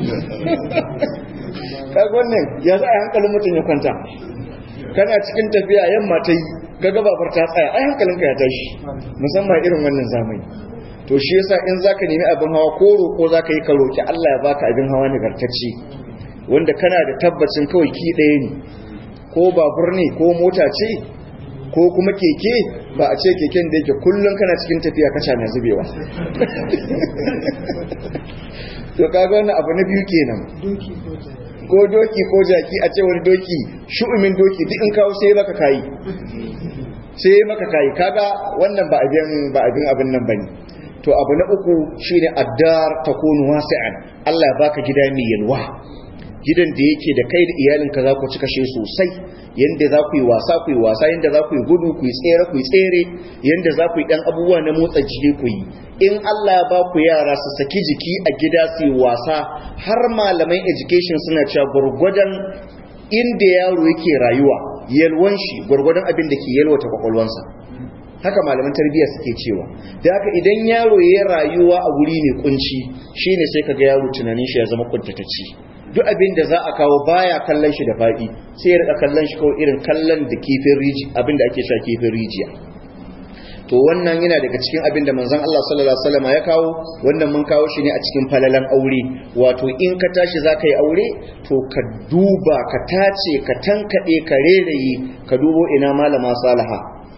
kaga wannan ya za a hankalin mutum ya kwanta kana cikin tafiya yamma ta yi kaga babar ta tsaya ai hankalinka ya tashi musamman irin wannan zamani to shi yasa in zaka nemi abin hawa ko roko zaka yi ka roki Allah ya baka abin hawa nagartacce wanda kana da tabbacin kawai ki ɗaya ne ko babur ne ko mota ce ko kuma keke ba a ce keken da yake kullum kana cikin tafiya kaca na zubewa to kaga wannan abu na biyu kenan ko doki ko jaki a ce wani doki shu'umin doki duk in kawo sai maka kayi sai maka kayi kaga wannan ba abin ba abin abin nan bane to abu na uku shine addar takunu wasi'an Allah ya baka gida mai yalwa gidan da yake da kai da iyalinka za ku ci kashe sosai yanda za ku yi wasa ku yi wasa yanda za ku yi gudu ku yi tsere ku yi tsere yanda za ku yi ɗan abubuwa na motsa jiki ku yi in Allah ya ba ku yara su saki jiki a gida su yi wasa har malaman education suna cewa gwargwadon inda yaro yake rayuwa yalwan shi gwargwadon abin da ke yalwata kwakwalwansa haka malaman tarbiyya suke cewa da haka idan yaro ya rayuwa a wuri mai kunci shine sai kaga yaro tunanin shi ya zama kuntatacci duk abin da za a kawo baya kallon shi da faɗi sai ya rika kallon shi kawai irin kallon da kifin rijiya abin da ake sha kifin rijiya to wannan yana daga cikin abin da manzon Allah sallallahu alaihi wasallam ya kawo wannan mun kawo shi ne a cikin falalan aure wato in ka tashi zaka yi aure to ka duba ka tace ka tankade ka reraye ka dubo ina malama salaha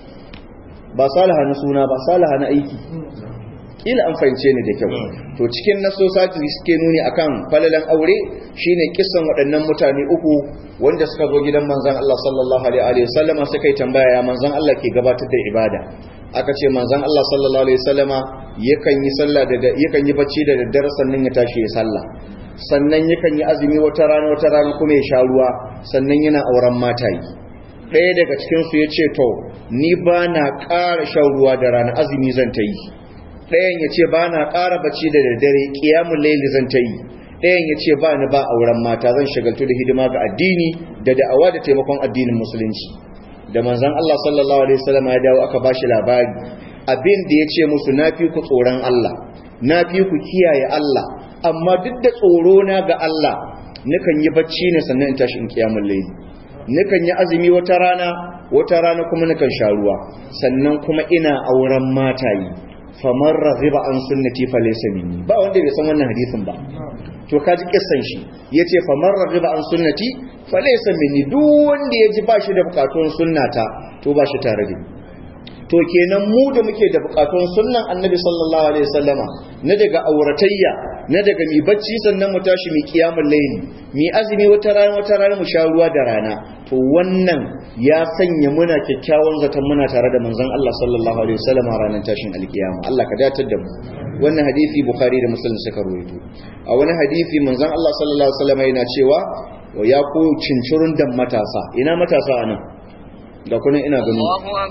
ba salaha na suna ba salaha na aiki ila an fahimce ni da kyau to cikin nasosati suke nuni akan falalan aure shine kissan waɗannan mutane uku wanda suka zo gidan manzon Allah sallallahu alaihi wa sallama suka yi tambaya ya manzon Allah ke gabatar da ibada aka ce manzon Allah sallallahu alaihi wa sallama yakan yi sallah da yakan yi bacci da daddare sannan ya tashi ya sallah sannan yakan yi azumi wata rana wata rana kuma ya sha ruwa sannan yana auren matayi ɗaya daga cikin su ya ce to ni ba na ƙara shan ruwa da rana azumi zan ta yi ɗayan ya ce ba na ƙara bacci da daddare ƙiyamun laili zan ta yi ɗayan ya ce ba ni ba auren mata zan shagaltu da hidima ga addini da da'awa da taimakon addinin musulunci da manzon Allah sallallahu alaihi wasallam ya dawo aka bashi labari abin da ya ce musu na fi ku tsoron Allah na fi ku kiyaye Allah amma duk da tsoro na ga Allah nukan yi bacci ne sannan in tashi in ƙiyamun laili nukan yi azumi wata rana wata rana kuma nukan sha ruwa sannan kuma ina auren matayi famar raghiba an sunnati falaysa minni ba wanda bai san wannan hadisin ba to kaji kissan shi yace famar raghiba an sunnati falaysa minni duk wanda yaji ba shi da bukatun sunnata to ba shi tare da ni to kenan mu da muke da bukatun sunnan annabi sallallahu alaihi wasallama na daga auratayya na daga mi bacci sannan mu tashi mi kiyamul layli mi azumi wata rana wata rana mu sha ruwa da rana to wannan ya sanya muna kyakkyawan zaton muna tare da manzon Allah sallallahu alaihi wasallama ranar tashin alkiyama Allah ka datar da mu wannan hadisi bukhari da muslim suka rawaito a wani hadisi manzon Allah sallallahu alaihi wasallama yana cewa ya ku cincirun dan matasa ina matasa anan da kunan ina ganin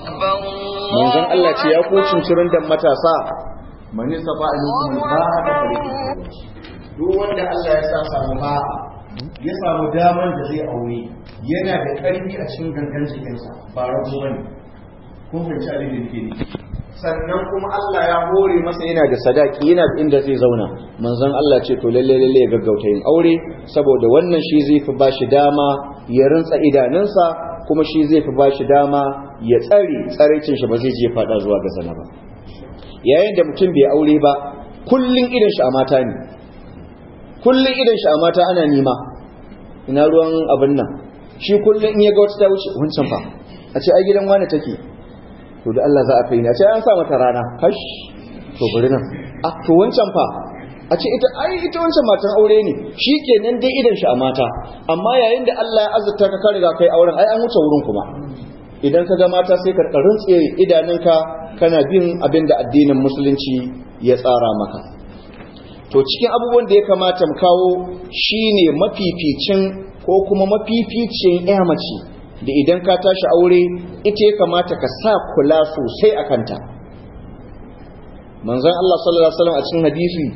manzon Allah ce ya ku cincirin da matasa mani safa a nufin ba da farki duk wanda Allah ya sa samu ba ya samu daman da zai aure yana da ƙarfi a cikin gangan jikinsa ba rago bane kun fahimci abin da nake sannan kuma Allah ya hore masa yana da sadaki yana da inda zai zauna manzon Allah ce to lalle lalle ya gaggauta yin aure saboda wannan shi zai fi bashi dama ya rintsa idanunsa kuma shi zai fi bashi dama ya tsare tsaraicin shi ba zai je fada zuwa ga zina ba yayin da mutum bai aure ba kullun idan shi a mata ne kullun idan shi a mata ana nima ina ruwan abin nan shi kullun in ya ga wata ta wuce wancan fa a ce ai gidan wani take to da Allah za a kai ni a ce an sa mata rana hash to bari nan ah to wancan fa a ce ita ai ita wancan matan aure ne shi kenan dai idan shi a mata amma yayin da Allah ya azurta ka ka riga kai auren ai an wuce wurin kuma idan ka ga mata sai ka rintse idanunka kana bin abin da addinin musulunci ya tsara maka to cikin abubuwan da ya kamata mu kawo shine mafificin ko kuma mafificin ya mace da idan ka tashi aure ita ya kamata ka sa kula sosai a kanta manzon Allah sallallahu alaihi wasallam a cikin hadisi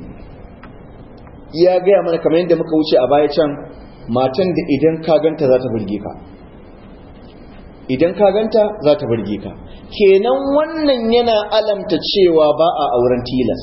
ya gaya mana kamar yadda muka wuce a baya can matan da idan ka ganta za ta burge ka idan ka ganta za ta burge ka kenan wannan yana alamta cewa ba a auren tilas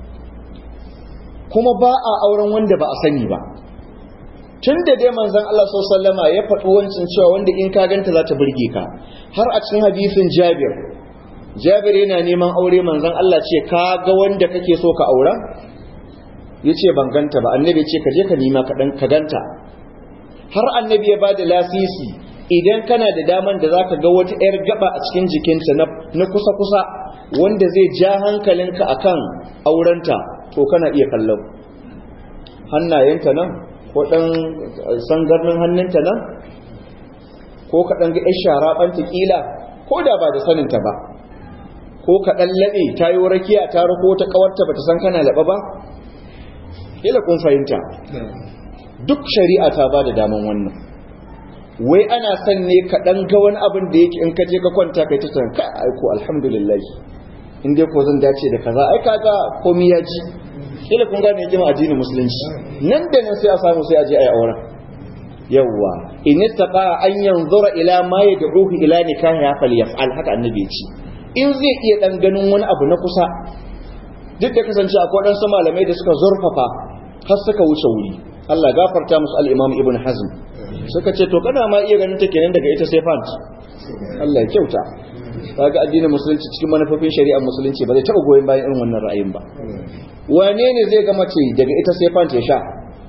kuma ba a auren wanda ba a sani ba tun da dai manzon Allah sallama ya faɗi wancin cewa wanda in ka ganta za ta burge ka har a cikin hadisin Jabir Jabir yana neman aure manzon Allah ce ka ga wanda kake so ka aura yace ban ganta ba annabi ce ka je ka nima ka ganta har annabi ya bada lasisi idan kana da daman da zaka ga wata yar gaba a cikin jikinta na kusa kusa wanda zai ja hankalinka akan aurenta to kana iya kallon hannayenta nan ko dan sangarnin hannunta nan ko ka dan ga yar sharaɓanta kila ko da ba da saninta ba ko ka dan laɓe ta yi rakiya ta rako ta kawarta bata san kana laɓa ba kila kun fahimta duk shari'a ta ba da daman wannan wai ana son ne ka dan ga wani abin da yake in ka je ka kwanta kai ta san ka aiko alhamdulillah in dai ko zan dace da kaza ai kaga komai ya ji kila kun gane hikima addinin musulunci nan da nan sai a samu sai a je ayi auren yawwa in istaqa an yanzura ila ma yad'uhu ila nikahi falyaf'al haka annabi ya ce in zai iya dan ganin wani abu na kusa duk da kasance akwai dan su malamai da suka zurfafa har suka wuce wuri Allah gafarta musu al-Imam Ibn Hazm suka ce to kana ma iya ganin ta kenan daga ita sai fant Allah ya kyauta kaga addinin musulunci cikin manufofin shari'ar musulunci ba zai taba goyen bayan irin wannan ra'ayin ba wane ne zai ga mace daga ita sai fant ya sha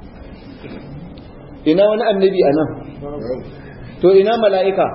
ina wani annabi a nan to ina mala'ika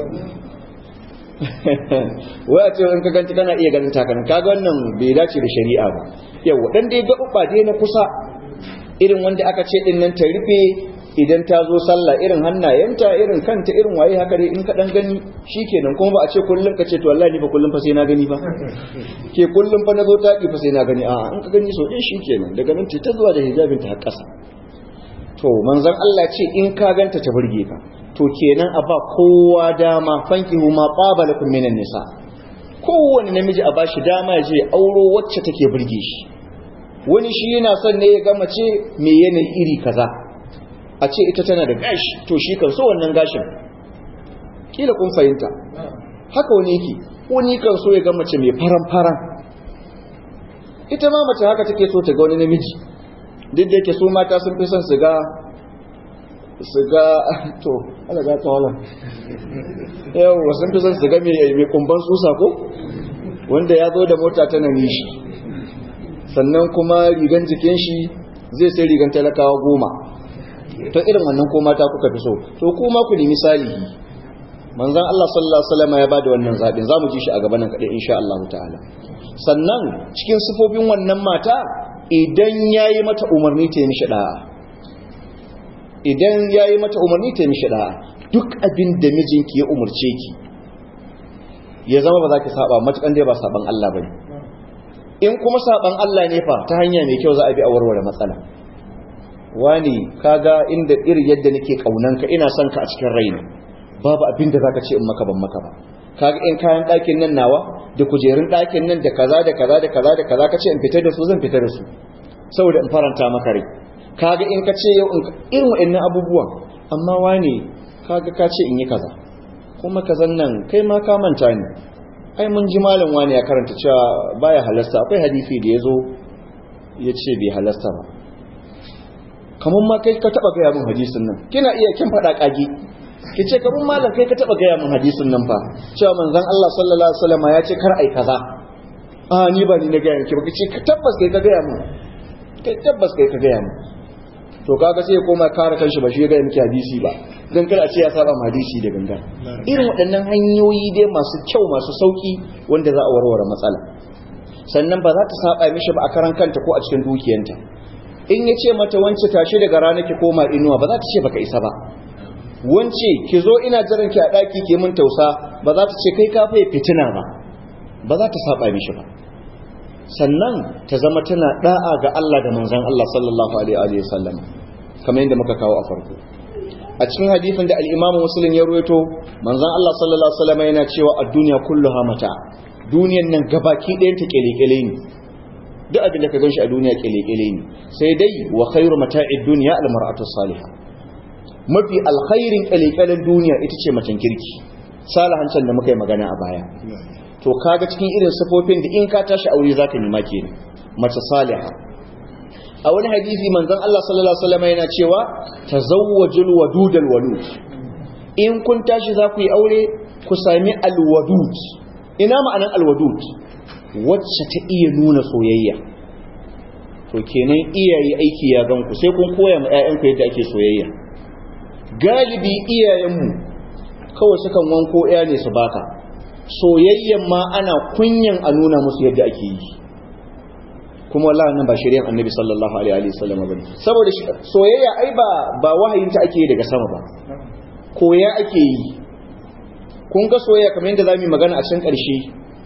wai a cewa in ka ganci kana iya ganin takanin kaga wannan bai dace da shari'a ba yau dan dai gaɓuɓɓa dai na kusa irin wanda aka ce din nan ta rufe idan ta zo sallah irin hannayenta irin kanta irin waye haka dai in ka dan gani shikenan kuma ba a ce kullum ka ce to wallahi ni fa kullum fa sai na gani ba ke kullum fa na zo taki fa sai na gani a'a in ka gani so din shikenan daga nan ta zuwa da hijabin ta har ƙasa to manzon Allah ce in ka ganta ta burge ka to kenan a ba kowa dama fankihu ma qabalakum minan nisa kowanne namiji a bashi dama ya je auro wacce take burge shi wani shi yana son ne ya ga mace me yanayi iri kaza a ce ita tana da gashi to shi kan so wannan gashin kila kun fahimta haka wani yake wani kan so ya ga mace mai faran faran ita ma mace haka take so ta ga wani namiji duk da yake su mata sun fi son su ga su ga to ala ga ta wala yau sun fi son su ga mai kumban susa ko wanda ya zo da mota tana nishi sannan kuma rigan jikin shi zai sai rigan talakawa goma to irin wannan ko mata kuka fi so to kuma ku nemi salihi manzon Allah sallallahu alaihi wasallam ya bada wannan zabin zamu ji shi a gaban nan kadai insha Allah ta'ala sannan cikin sifofin wannan mata idan yayi mata umarni ta yi mishi da'a idan yayi mata umarni ta yi mishi da'a duk abin da mijinki ya umurce ki ya zama ba za ki saba matukan dai ba saban Allah bane in kuma saban Allah ne fa ta hanya mai kyau za a bi a warware matsala wani kaga inda iri yadda nake kaunanka ina son ka a cikin raina babu abin da zaka ce in maka ban maka ba kaga in kayan ɗakin nan nawa da kujerun ɗakin nan da kaza da kaza da kaza da kaza ka ce in fita da su zan fita da su saboda in faranta maka rai kaga in ka ce yau irin waɗannan abubuwan amma wani kaga ka ce in yi kaza kuma kazan nan kai ma ka manta ni ai mun ji malam wani ya karanta cewa baya halasta akwai hadisi da ya zo ya ce bai halasta ba kamar ma kai ka taba gaya min hadisin nan kina iya kin faɗa kage ki ce kamar malam kai ka taba gaya min hadisin nan fa cewa manzon Allah sallallahu alaihi wasallam ya ce kar ai kaza a ni ba ni na gaya miki ba ki ce ka tabbas kai ka gaya min kai tabbas kai ka gaya min to kaga sai ya koma kare kanshi ba shi ya gaya miki hadisi ba dan kar a ce ya saba hadisi da gangan irin waɗannan hanyoyi dai masu kyau masu sauki wanda za a warware matsala sannan ba za ta saba mishi ba a karan kanta ko a cikin dukiyanta in ya ce mata wance tashi daga rana ki koma inuwa ba za ta ce baka isa ba wance ki zo ina jiran ki a daki ki mun tausa ba za ta ce kai ka fa fitina ba ba za ta saba mishi ba sannan ta zama tana da'a ga Allah da manzon Allah sallallahu alaihi wa sallam kamar yadda muka kawo a farko a cikin hadisin da al-Imam Muslim ya ruwaito manzon Allah sallallahu alaihi wa sallam yana cewa ad-dunya kulluha mata duniyan nan gabaki ɗayan ta kelekele ne duk abin da ka gan shi a duniya kele-kele ne sai dai wa khairu mata'id duniya al-mar'atu salihah mafi alkhairin kele-kelen duniya ita ce macen kirki salahancin da muka yi magana a baya to kaga cikin irin sifofin da in ka tashi aure zaka nema kenan mace saliha a wani hadisi manzon Allah sallallahu alaihi wasallam yana cewa tazawwajul wadudal walud in kun tashi za ku yi aure ku sami alwadud ina ma'anar alwadud wacce ta iya nuna soyayya to kenan iyaye aiki ya ganku sai kun koya ma 'ya'yanku yadda ake soyayya galibi iyayenmu kawai sukan wanko 'ya ne su baka soyayyan ma ana kunyan a nuna musu yadda ake yi kuma wallahi nan ba shari'ar annabi sallallahu alaihi wasallam bane saboda soyayya ai ba ba wahayin ta ake daga sama ba koya ake yi kun ga soyayya kamar yadda zamu yi magana a cikin ƙarshe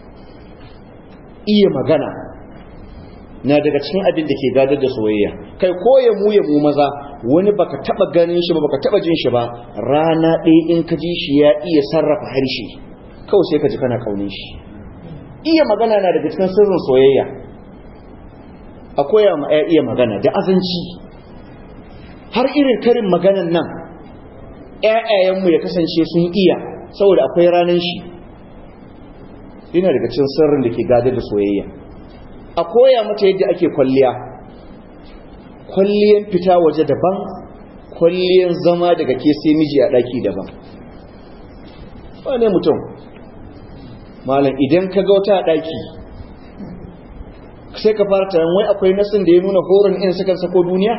iya magana na daga cikin abin da ke gadar da soyayya kai ko ya mu ya mu maza wani baka taba ganin shi ba baka taba jin shi ba rana ɗaya in ka ji shi ya iya sarrafa harshe kawai sai ka ji kana kaunin shi iya magana na daga cikin sirrin soyayya a koya ma ya iya magana da azanci har irin karin maganan nan ƴaƴayenmu ya kasance sun iya saboda akwai ranar shi yana daga cikin sirrin da ke gadar da soyayya a koya mata yadda ake kwalliya kwalliyan fita waje daban kwalliyan zama daga ke sai miji a ɗaki daban wane mutum malam idan ka ga wata ɗaki sai ka fara taron wai akwai nasin da ya nuna horon in suka sako duniya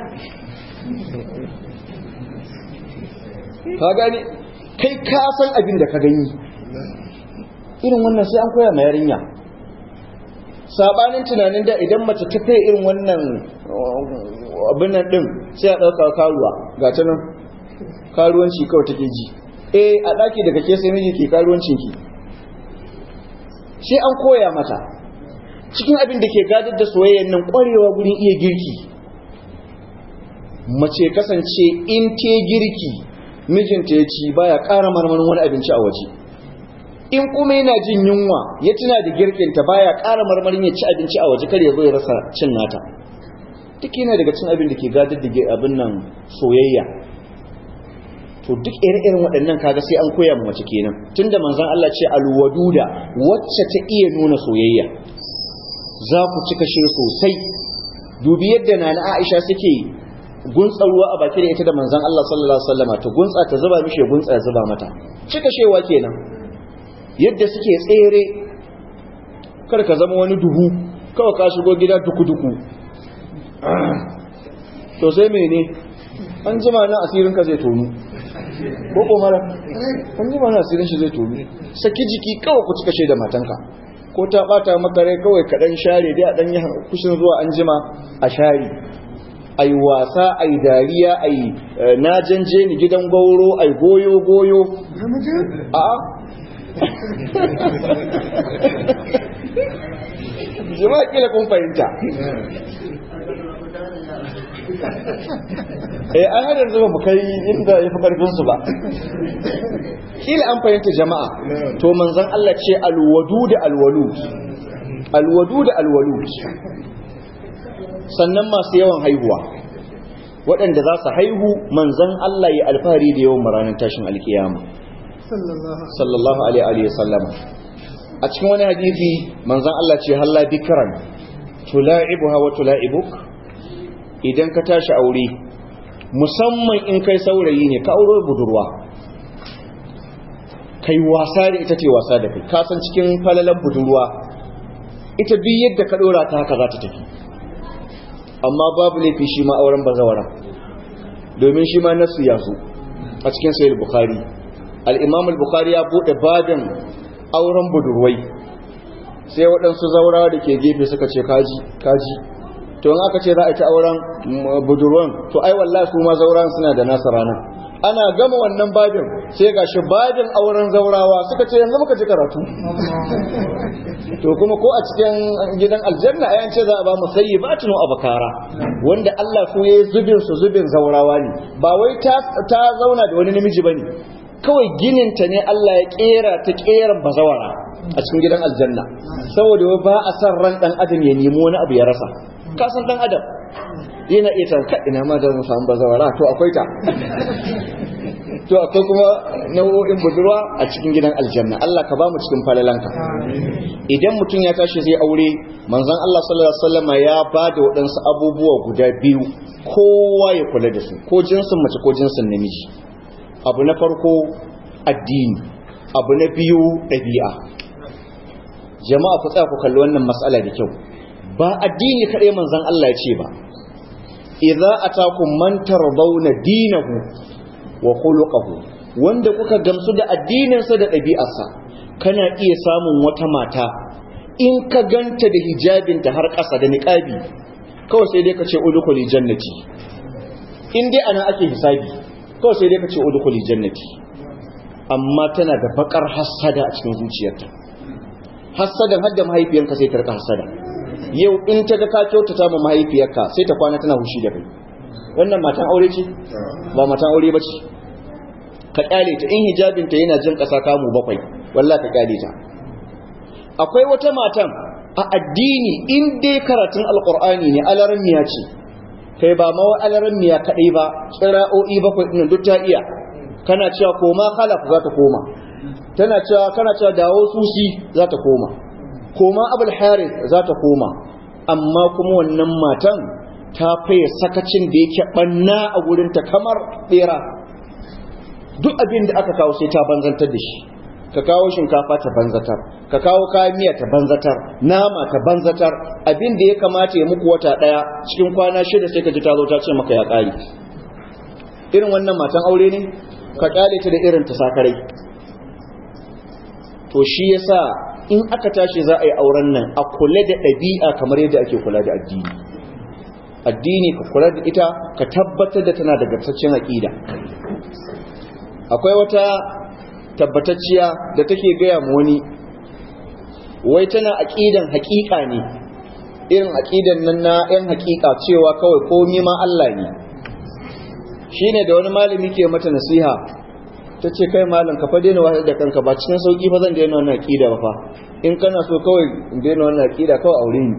ka gani kai ka san abin da ka gani irin wannan sai an koya ma yarinya sabanin tunanin da idan mace ta kai irin wannan abin nan din sai a ɗauka karuwa ga ta nan karuwanci kawai take ji eh a ɗaki daga ke sai miji ke karuwancin ki sai an koya mata cikin abin da ke gadar da soyayyan nan ƙwarewa gurin iya girki mace kasance in te girki mijinta ya ci baya ƙara marmarin wani abinci a waje in kuma yana jin yunwa ya tuna da girkinta baya ƙara marmarin ya ci abinci a waje kar ya zo ya rasa cin nata duk yana daga cin abin da ke gadar da abin nan soyayya to duk ire-iren waɗannan kaga sai an koya mu mace kenan tunda manzon Allah ce alwaduda wacce ta iya nuna soyayya za ku cika shi sosai dubi yadda nana Aisha suke guntsa ruwa a baki da ita da manzon Allah sallallahu alaihi wasallam to guntsa ta zuba mishi ya guntsa ya zuba mata cika shewa kenan yadda suke tsere kar ka zama wani duhu kawai ka shigo gida duku-duku to sai mene an jima na asirin ka zai tonu ko ko mara an jima na asirin shi zai tonu saki jiki kawai ku cika da matanka ko ta bata maka rai kawai ka dan share dai a dan yi kushin zuwa an jima a share ai wasa ai dariya ai na janje ni gidan gauro ai goyo goyo a'a jama'a kila kun fahimta eh an hadar zuwa mu kai inda ya fi karfin su ba kila an fahimta jama'a to manzon Allah ce alwadu da alwalud alwadu da alwalud sannan masu yawan haihuwa waɗanda za su haihu manzon Allah ya alfahari da yawan ranar tashin alkiyama sallallahu alaihi wa sallam a cikin wani hadisi manzon Allah ce halla bikran tula'ibuha wa tula'ibuk idan ka tashi aure musamman in kai saurayi ne ka aure budurwa kai wasa da ita ce wasa da kai ka san cikin falalan budurwa ita duk yadda ka dora ta haka za ta tafi amma babu laifi shi ma auren bazawara domin shi ma nasu ya zo a cikin sahih bukhari al-imam al-bukhari ya bude babin auren budurwai sai waɗansu zaurawa da ke gefe suka ce kaji kaji to in aka ce za a ci auren budurwan to ai wallahi su ma zauran suna da nasa rana ana gama wannan babin sai gashi babin auren zaurawa suka ce yanzu muka ji karatu to kuma ko a cikin gidan aljanna ayan ce za a ba mu sayyibatun wa abakara wanda Allah su yayi zubin su zubin zaurawa ne ba wai ta ta zauna da wani namiji bane kawai ginin ta ne Allah ya kera ta keran bazawara a cikin gidan aljanna saboda ba a san ran dan adam ya nemi wani abu ya rasa ka san dan adam yana iya tanka ina ma da mu samu bazawara to akwai ta to akwai kuma nau'o'in budurwa a cikin gidan aljanna Allah ka ba mu cikin falalanka idan mutum ya tashi zai aure manzon Allah sallallahu alaihi wasallam ya ba da waɗansu abubuwa guda biyu kowa ya kula da su ko jinsin mace ko jinsin namiji abu na farko addini abu na biyu ɗabi'a jama'a ku tsaya ku kalli wannan mas'ala da kyau ba addini kaɗai manzon Allah ya ce ba idza atakum man tardawna dinahu wa khuluquhu wanda kuka gamsu da addininsa da ɗabi'arsa kana iya samun wata mata in ka ganta da hijabinta har ƙasa da niqabi kawai sai dai ka ce udkhuli jannati in dai ana ake hisabi kawai sai dai ka ce udkhuli jannati amma tana da bakar hassada a cikin zuciyarta hassadan har da mahaifiyanka sai ta rika hassada yau in ta ga ka kyautata ma mahaifiyarka sai ta kwana tana hushi da kai wannan matan aure ce ba matan aure ba ce ka kyale ta in hijabinta yana jin ƙasa kamu bakwai wallah ka kyale ta akwai wata matan a addini in dai karatun alkur'ani ne alaran miya ce kai ba ma alaran miya kaɗai ba tsira'o'i bakwai ɗin duk ta iya kana cewa koma khalaf za ta koma tana cewa kana cewa dawo susi za ta koma koma abul harith za ta koma amma kuma wannan matan ta faye sakacin da yake banna a gurinta kamar bera duk abin da aka kawo sai ta banzantar da shi ka kawo shinkafa ta banzatar ka kawo kayan miya ta banzatar nama ta banzatar abin da ya kamata ya muku wata daya cikin kwana shida sai ka ji ta zo ta ce maka ya kare irin wannan matan aure ne ka kyale ta da irin ta sakarai to shi yasa in aka tashi za a yi auren nan a kula da ɗabi'a kamar yadda ake kula da addini addini ka kula da ita ka tabbatar da tana da gartaccen aƙida akwai wata tabbatacciya da take gaya mu wani wai tana aƙidan haƙiƙa ne irin aƙidan nan na 'yan haƙiƙa cewa kawai komi ma Allah ne shine da wani malami ke mata nasiha ta ce kai malam ka fa daina wahal da kanka ba cikin sauki fa zan daina wannan aqida ba fa in kana so kawai in daina wannan aqida kawai aure ni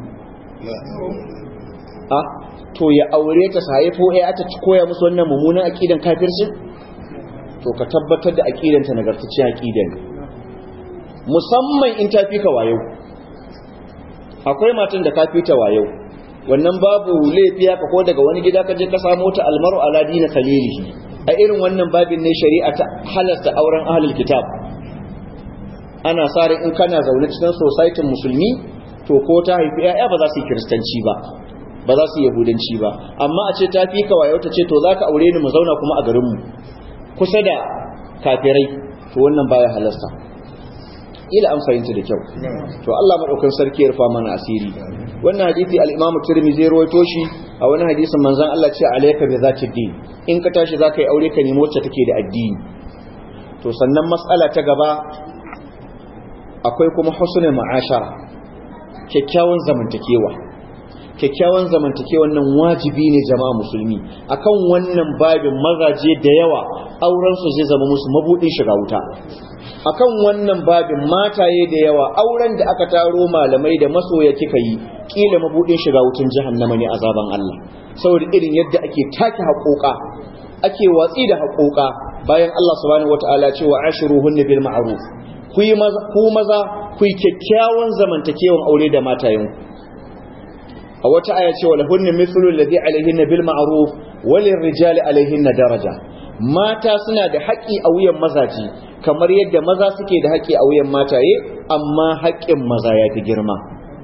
a to ya aure ta sai ko ai ata ci koya musu wannan mummunan aqidan kafirci to ka tabbatar da aqidan ta nagartacciyar aqida ne musamman in ta fi ka wayo akwai matan da ka fi ta wayo wannan babu laifi ka ko daga wani gida ka je ka samu ta almaru ala dina khalilihi a irin wannan babin ne shari'a ta halasta auren ahlul kitab ana sare in kana zaune cikin society musulmi to ko ta haifi ƴaƴa ba za su yi kiristanci ba ba za su yi yahudanci ba amma a ce ta fi ka wayo ta ce to zaka aure ni mu zauna kuma a garin mu kusa da kafirai to wannan baya halasta ila an fahimta da kyau to Allah madaukan sarki ya rufa mana asiri wannan hadisi al-Imam Tirmidhi rawaito shi a wani hadisin manzon Allah ce alayka bi zati din in ka tashi zaka yi aure ka nemi wacce take da addini to sannan mas'ala ta gaba akwai kuma husnul ma'ashara kyakkyawan zamantakewa kyakkyawan zamantakewan nan wajibi ne jama'a musulmi akan wannan babin mazaje da yawa auren su zai zama musu mabudin shiga wuta akan wannan babin mataye da yawa auren da aka taro malamai da masoya kika yi kila mabudin shiga wutan jahannama ne azaban Allah saboda irin yadda ake take haƙoƙa ake watsi da haƙoƙa bayan Allah subhanahu wataala ce wa ashiruhunna bil ma'ruf ku yi maza ku maza ku yi kyakkyawan zamantakewan aure da matayen a wata aya ce wa lahunna mithlu alladhi alaihinna bil ma'ruf walil rijali alaihinna daraja mata suna da haƙƙi a wuyan mazaji kamar yadda maza suke da haƙƙi a wuyan mataye amma haƙƙin maza ya fi girma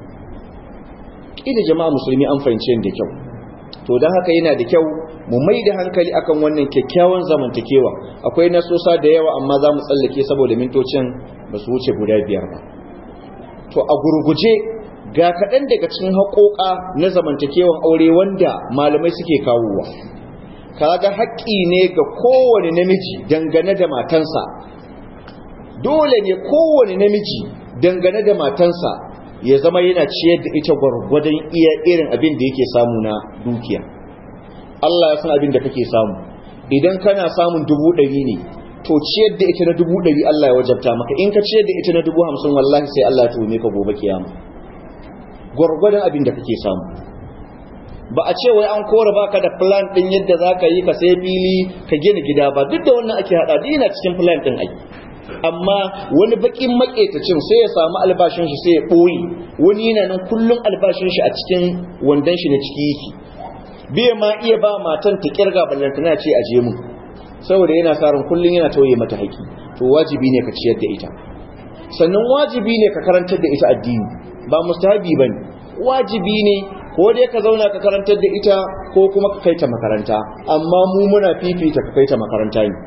ida jama'a musulmi an fahimce da kyau to don haka yana da kyau mu mai da hankali akan wannan kyakkyawan zamantakewa akwai nasosa da yawa amma za mu tsallake saboda mintocin ba su wuce guda biyar ba to a gurguje ga kaɗan daga cikin haƙoƙa na zamantakewan aure wanda malamai suke kawowa kaga haƙƙi ne ga kowane namiji dangane da matansa dole ne kowane namiji dangane da matansa ya zama yana ciyar da ita gwargwadon iya irin abin da yake samu na dukiya Allah ya san abin da kake samu idan kana samun dubu ɗari ne to ciyar da ita na dubu ɗari Allah ya wajabta maka in ka ciyar da ita na dubu hamsin wallahi sai Allah ya tuhume ka gobe kiyama gwargwadon abin da kake samu ba a ce wai an kora baka da plan din yadda zaka yi ka sai fili ka gina gida ba duk da wannan ake hada dina cikin plan din ai amma wani bakin maketacin sai ya samu albashin shi sai ya boye wani yana nan kullun albashin shi a cikin wandan shi na ciki yake bai ma iya ba matan ta kirga ballantana ce aje mu saboda yana sarin kullun yana tauye mata haƙi to wajibi ne ka ciyar da ita sannan wajibi ne ka karantar da ita addini ba mustahabi bane wajibi ne ko dai ka zauna ka karantar da ita ko kuma ka kai ta makaranta amma mu muna fifita ka kai ta makaranta ne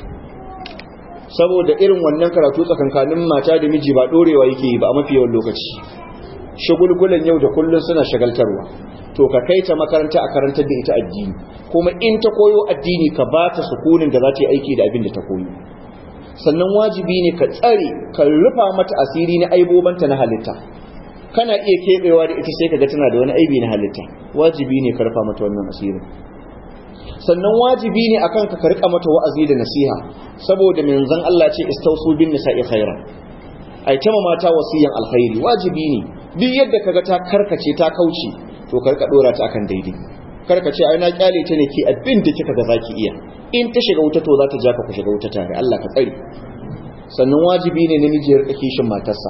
saboda irin wannan karatu tsakankanin mata da miji ba dorewa yake yi ba a mafi yawan lokaci shagulgulan yau da kullun suna shagaltarwa to ka kai ta makaranta a karantar da ita addini kuma in ta koyo addini ka ba ta sukunin da za ta yi aiki da abin da ta koyo sannan wajibi ne ka tsare ka rufa mata asiri na aibobanta na halitta kana iya kebewa da ita sai kaga tana da wani aibi na halitta wajibi ne ka rufa mata wannan asirin sannan wajibi ne akan ka rika mata wa'azi da nasiha saboda manzon Allah ce istausu bin nisa'i khaira ai tama mata wasiyan alkhairi wajibi ne duk yadda kaga ta karkace ta kauce to ka rika dora ta akan daidai karkace ai na kyale ta ne ki abin da kika ga zaki iya in ta shiga wuta to za ta ja ka ku shiga wuta tare Allah ka tsare sannan wajibi ne namiji ya rika kishin matarsa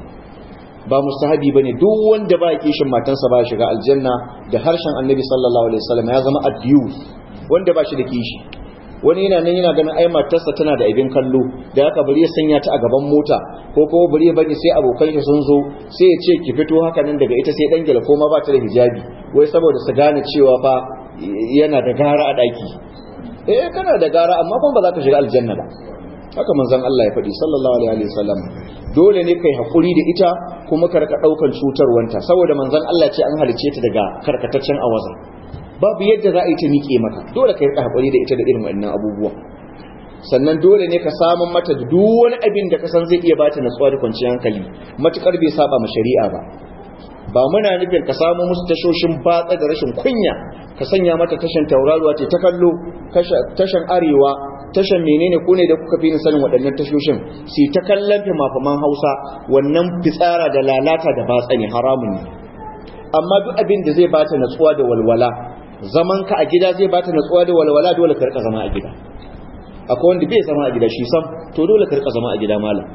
ba mustahabi bane duk wanda ba kishin matarsa ba shiga aljanna da harshen annabi sallallahu alaihi wasallam ya zama abuse wanda ba shi da kishi wani yana nan yana ganin ai matarsa tana da abin kallo da haka bari ya sanya ta a gaban mota ko kuma bari ya bari sai abokan shi sun zo sai ya ce ki fito haka nan daga ita sai dan gela ko ma ba ta da hijabi wai saboda su gane cewa fa yana da gara a daki eh kana da gara amma kuma ba za ka shiga aljanna ba haka manzon Allah ya faɗi sallallahu alaihi wasallam dole ne kai hakuri da ita kuma ka rika daukan cutarwanta saboda manzon Allah ce an halice ta daga karkataccen awaza babu yadda za a yi ta miƙe maka dole ka rika hakuri da ita da irin wannan abubuwa sannan dole ne ka samun mata da duk wani abin da ka san zai iya bata natsuwa da kwanciyar hankali matukar bai saba ma shari'a ba ba muna nufin ka samu musu tashoshin batsa da rashin kunya ka sanya mata tashan tauraruwa ce ta kallo tashan arewa tashan menene ko ne da kuka fi ni sanin waɗannan tashoshin su ta kallon fimafaman hausa wannan fitsara da lalata da batsa ne haramun ne amma duk abin da zai bata natsuwa da walwala zaman ka a gida zai bata natsuwa da walwala dole ka rika zama a gida akwai wanda bai zama a gida shi sam to dole ka rika zama a gida malam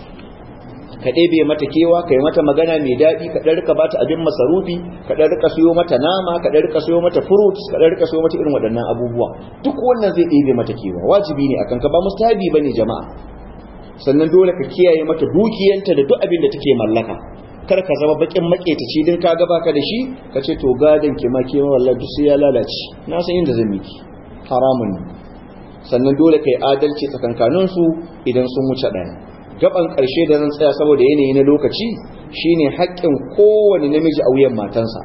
ka ɗebe mata kewa ka yi mata magana mai daɗi ka ɗan rika bata abin masarufi ka ɗan rika siyo mata nama ka ɗan rika siyo mata fruits ka ɗan rika siyo mata irin waɗannan abubuwa duk wannan zai ɗebe mata kewa wajibi ne akan ka ba mustahabi bane jama'a sannan dole ka kiyaye mata dukiyanta da duk abin da take mallaka kar ka zama bakin maketaci din ka gaba ka da shi ka ce to gadon ki ma ke wallahi duk sai ya lalace na san inda zan miki haramun ne sannan dole kai adalci tsakankanin su idan sun wuce ɗaya gaban ƙarshe da zan tsaya saboda yanayi na lokaci shine haƙƙin kowane namiji a wuyan matansa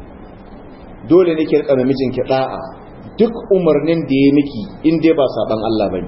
dole ne ki rika mijinki da'a duk umarnin da ya miki in dai ba saban Allah bane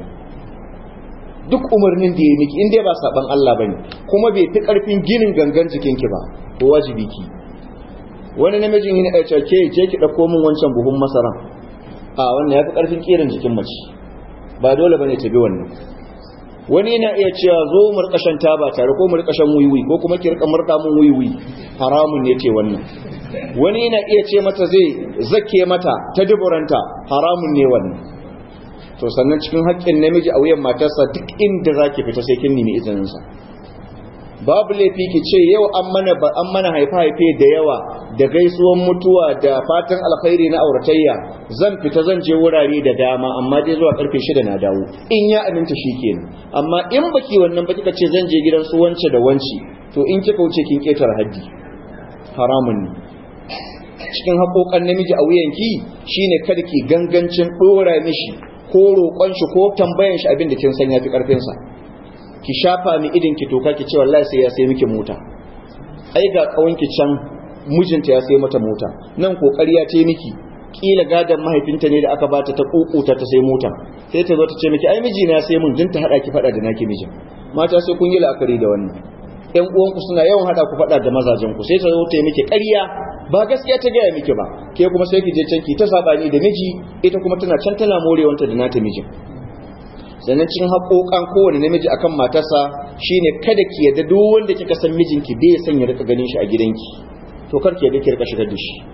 duk umarnin da ya miki in dai ba saban Allah bane kuma bai fi karfin ginin gangan jikinki ba ko wajibi ki wani namijin yana ya ce ke je ki dauko min wancan buhun masara a wannan yafi karfin kiran jikin mace ba dole bane ta bi wannan wani yana iya cewa zo mu rika shan taba tare ko mu rika shan wiwi ko kuma ki rika murda mun wiwi haramun ne ce wannan wani yana iya ce mata zai zake mata ta duburanta haramun ne wannan to sannan cikin haƙƙin namiji a wuyan matarsa duk inda zaki fita sai kin nemi izinin sa babu laifi ki ce yau an mana ba an mana haifa haife da yawa da gaisuwan mutuwa da fatan alkhairi na auratayya zan fita zan je wurare da dama amma dai zuwa karfe 6 na dawo in ya aminta shikenan amma in baki wannan ba kika ce zan je gidan su wance da wanci to in kika wuce kin ketar haddi haramun ne cikin haƙoƙan namiji a wuyanki shine kada ki gangancin dora mishi ko roƙon shi ko tambayan shi abin da kin san yafi karfin sa ki shafa mi idin ki toka ki ce wallahi sai ya sai miki mota ai ga kawanki can mijinta ya sai mata mota nan kokari ya ce miki kila gadan mahaifinta ne da aka bata ta kukuta ta sai mota sai ta zo ta ce miki ai miji na sai mun din ta hada ki fada da naki mijin mata sai kun yi la'akari da wannan ƴan uwanku suna yawan hada ku fada da mazajen ku sai ta zo ta yi miki ƙarya ba gaskiya ta gaya miki ba ke kuma sai ki je can ki ta sabani da miji ita kuma tana can tana morewanta da nata mijin sannan cikin haƙoƙan kowane namiji akan matarsa shine kada ki yadda duk wanda kika san mijinki bai san ya rika ganin shi a gidanki to kar ki yadda ki rika shigar da shi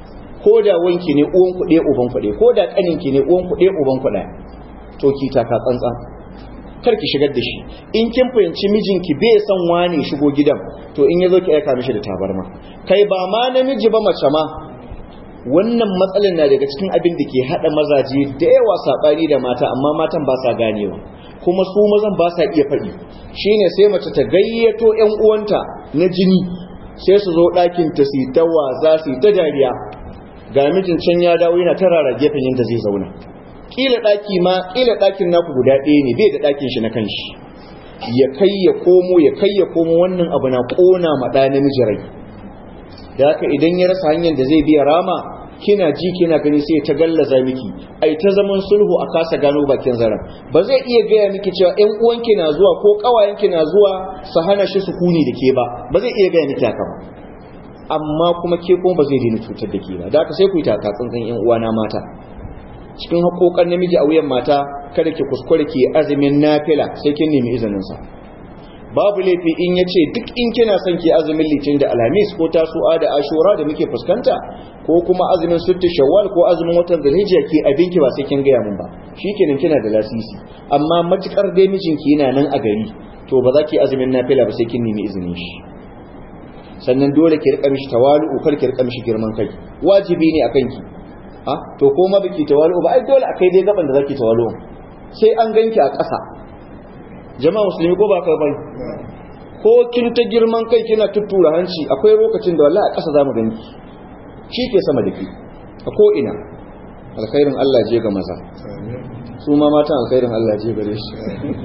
ko da wanki ne uwan kuɗe uban kuɗe ko da ƙaninki ne uwan kuɗe uban kuɗe to ki taka tsantsan kar ki shigar da shi in kin fahimci mijinki bai son wane shigo gidan to in ya zo ki aika mishi da tabarma kai ba ma namiji ba mace ma wannan matsalar na daga cikin abin da ke hada mazaje da yawa sabani da mata amma matan ba sa ganewa kuma su mazan ba sa iya faɗi shine sai mace ta gayyato ƴan uwanta na jini sai su zo ɗakin ta su ta waza su ta dariya ga mijin can ya dawo yana tarara gefen yadda zai zauna kila ɗaki ma kila ɗakin naku guda ɗaya ne bai da ɗakin shi na kanshi ya kai ya komo ya kai ya komo wannan abu na ƙona ma ɗa namiji rai da haka idan ya rasa hanyar da zai biya rama kina ji kina gani sai ta gallaza miki ai ta zaman sulhu a kasa gano bakin zaren ba zai iya gaya miki cewa ƴan uwanki na zuwa ko ƙawayenki na zuwa su hana shi sukuni da ke ba ba zai iya gaya miki haka ba amma kuma ke kuma ba zai daina cutar da ke ba da haka sai ku yi taka tsantsan ƴan uwana mata cikin haƙoƙan namiji a wuyan mata kada ki kuskure ki azumin nafila sai kin nemi izinin sa babu laifi in ya ce duk in kina son ki azumin litin da alhamis ko tasu'a da ashura da muke fuskanta ko kuma azumin sittu shawwal ko azumin watan zulhijja ki abinki ba sai kin gaya mun ba shikenan kina da lasisi amma matukar dai mijinki yana nan a gari to ba za ki azumin nafila ba sai kin nemi izinin shi sannan dole ki rika mishi tawalu kar ki rika mishi girman kai wajibi ne akan ki ha to ko ma biki tawalu ba ai dole akai dai gaban da zaki tawalu sai an ganki a ƙasa jama'a musulmi ko ba ka bai ko kin ta girman kai kina tuttura hanci akwai lokacin da wallahi a ƙasa zamu gani shi ke sama da ki a ko ina alkhairin Allah je ga maza su ma matan alkhairin Allah je gare shi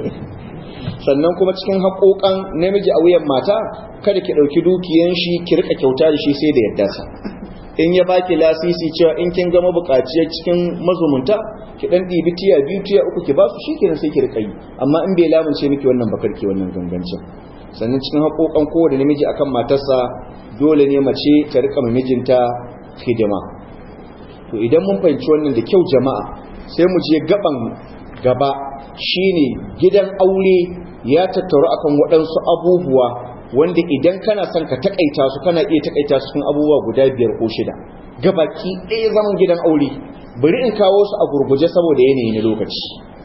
sannan kuma cikin haƙoƙan namiji a wuyan mata kada ki ɗauki dukiyan shi ki rika kyauta da shi sai da yadda sa in ya baki lasisi cewa in kin gama buƙaciyar cikin mazumunta ki dan ɗibi tiya biyu tiya uku ki ba su shikenan sai ki rika yi amma in bai lamunce miki wannan bakar ki wannan gangancin sannan cikin haƙoƙan kowane namiji akan matarsa dole ne mace ta rika ma mijinta hidima to idan mun fahimci wannan da kyau jama'a sai mu je gaban gaba shine gidan aure ya tattaru akan waɗansu abubuwa wanda idan kana son ka takaita su kana iya takaita su cikin abubuwa guda biyar ko shida gabaki ɗaya zaman gidan aure bari in kawo su a gurguje saboda yanayi na lokaci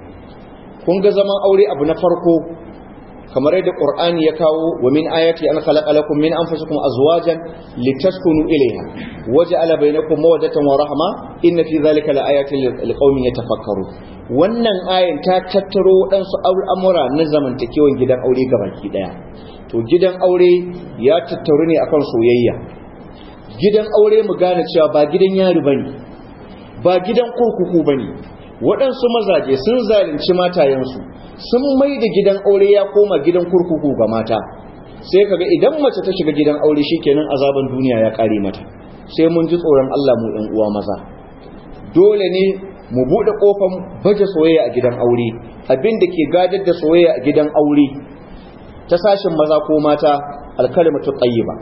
kun ga zaman aure abu na farko kamar yadda qur'ani ya kawo wa min ayati an khalaqa lakum min anfusikum azwajan litaskunu ilayha waja'ala bainakum mawaddatan wa rahma inna fi dhalika laayatin liqaumin yatafakkarun wannan ayin ta tattaro waɗansu al'amura na zamantakewan gidan aure gabaki daya to gidan aure ya tattaru ne akan soyayya gidan aure mu gane cewa ba gidan yari bane ba gidan kurkuku bane waɗansu mazaje sun zalunci matayensu sun mai da gidan aure ya koma gidan kurkuku ga mata sai kaga idan mace ta shiga gidan aure shikenan azaban duniya ya kare mata sai mun ji tsoron Allah mu ɗan uwa maza dole ne mu buɗe ƙofan baje soyayya a gidan aure abin da ke gadar da soyayya a gidan aure ta sashin maza ko mata alkalimatu tayyiba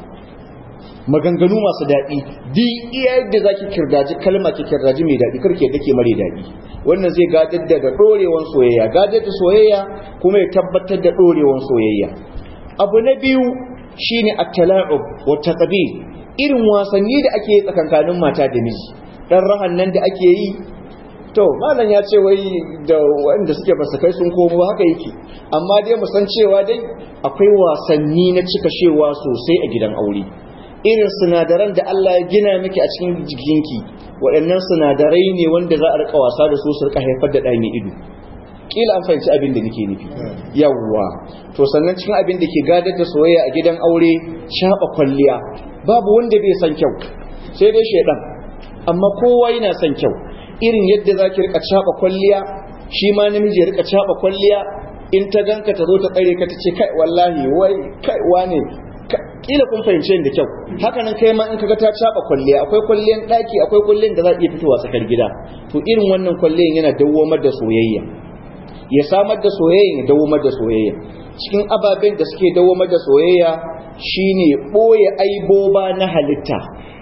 maganganu masu daɗi di iya yadda zaki kirdaji kalma ki kirdaji mai daɗi karke yadda ke mare daɗi wannan zai gadar da ɗorewan soyayya gadar da soyayya kuma ya tabbatar da ɗorewan soyayya abu na biyu shine at-tala'ub wa taqbil irin wasanni da ake yi tsakankanin mata da miji dan rahan nan da ake yi to malam ya ce wai da wanda suke basu kai sun komo haka yake amma dai mu san cewa dai akwai wasanni na cika shewa sosai a gidan aure irin sinadaran da Allah ya gina miki a cikin jikinki waɗannan sinadarai ne wanda za a rika wasa da su su rika haifar da ɗani ido kila an fahimci abin da nake nufi yawwa to sannan cikin abin da ke gadar da soyayya a gidan aure shaɓa kwalliya babu wanda bai san kyau sai dai shaidan amma kowa yana son kyau irin yadda za ki rika caɓa kwalliya shi ma namiji ya rika caɓa kwalliya in ta ganka ta zo ta tsare ka ta ce kai wallahi wai kai wane kila kun fahimce da kyau haka nan kai ma in kaga ta caɓa kwalliya akwai kwalliyan ɗaki akwai kwalliyan da za a iya fitowa tsakar gida to irin wannan kwalliyan yana dawwamar da soyayya ya samar da soyayya ya dawwamar da soyayya cikin ababen da suke dawwamar da soyayya shine ɓoye aiboba na halitta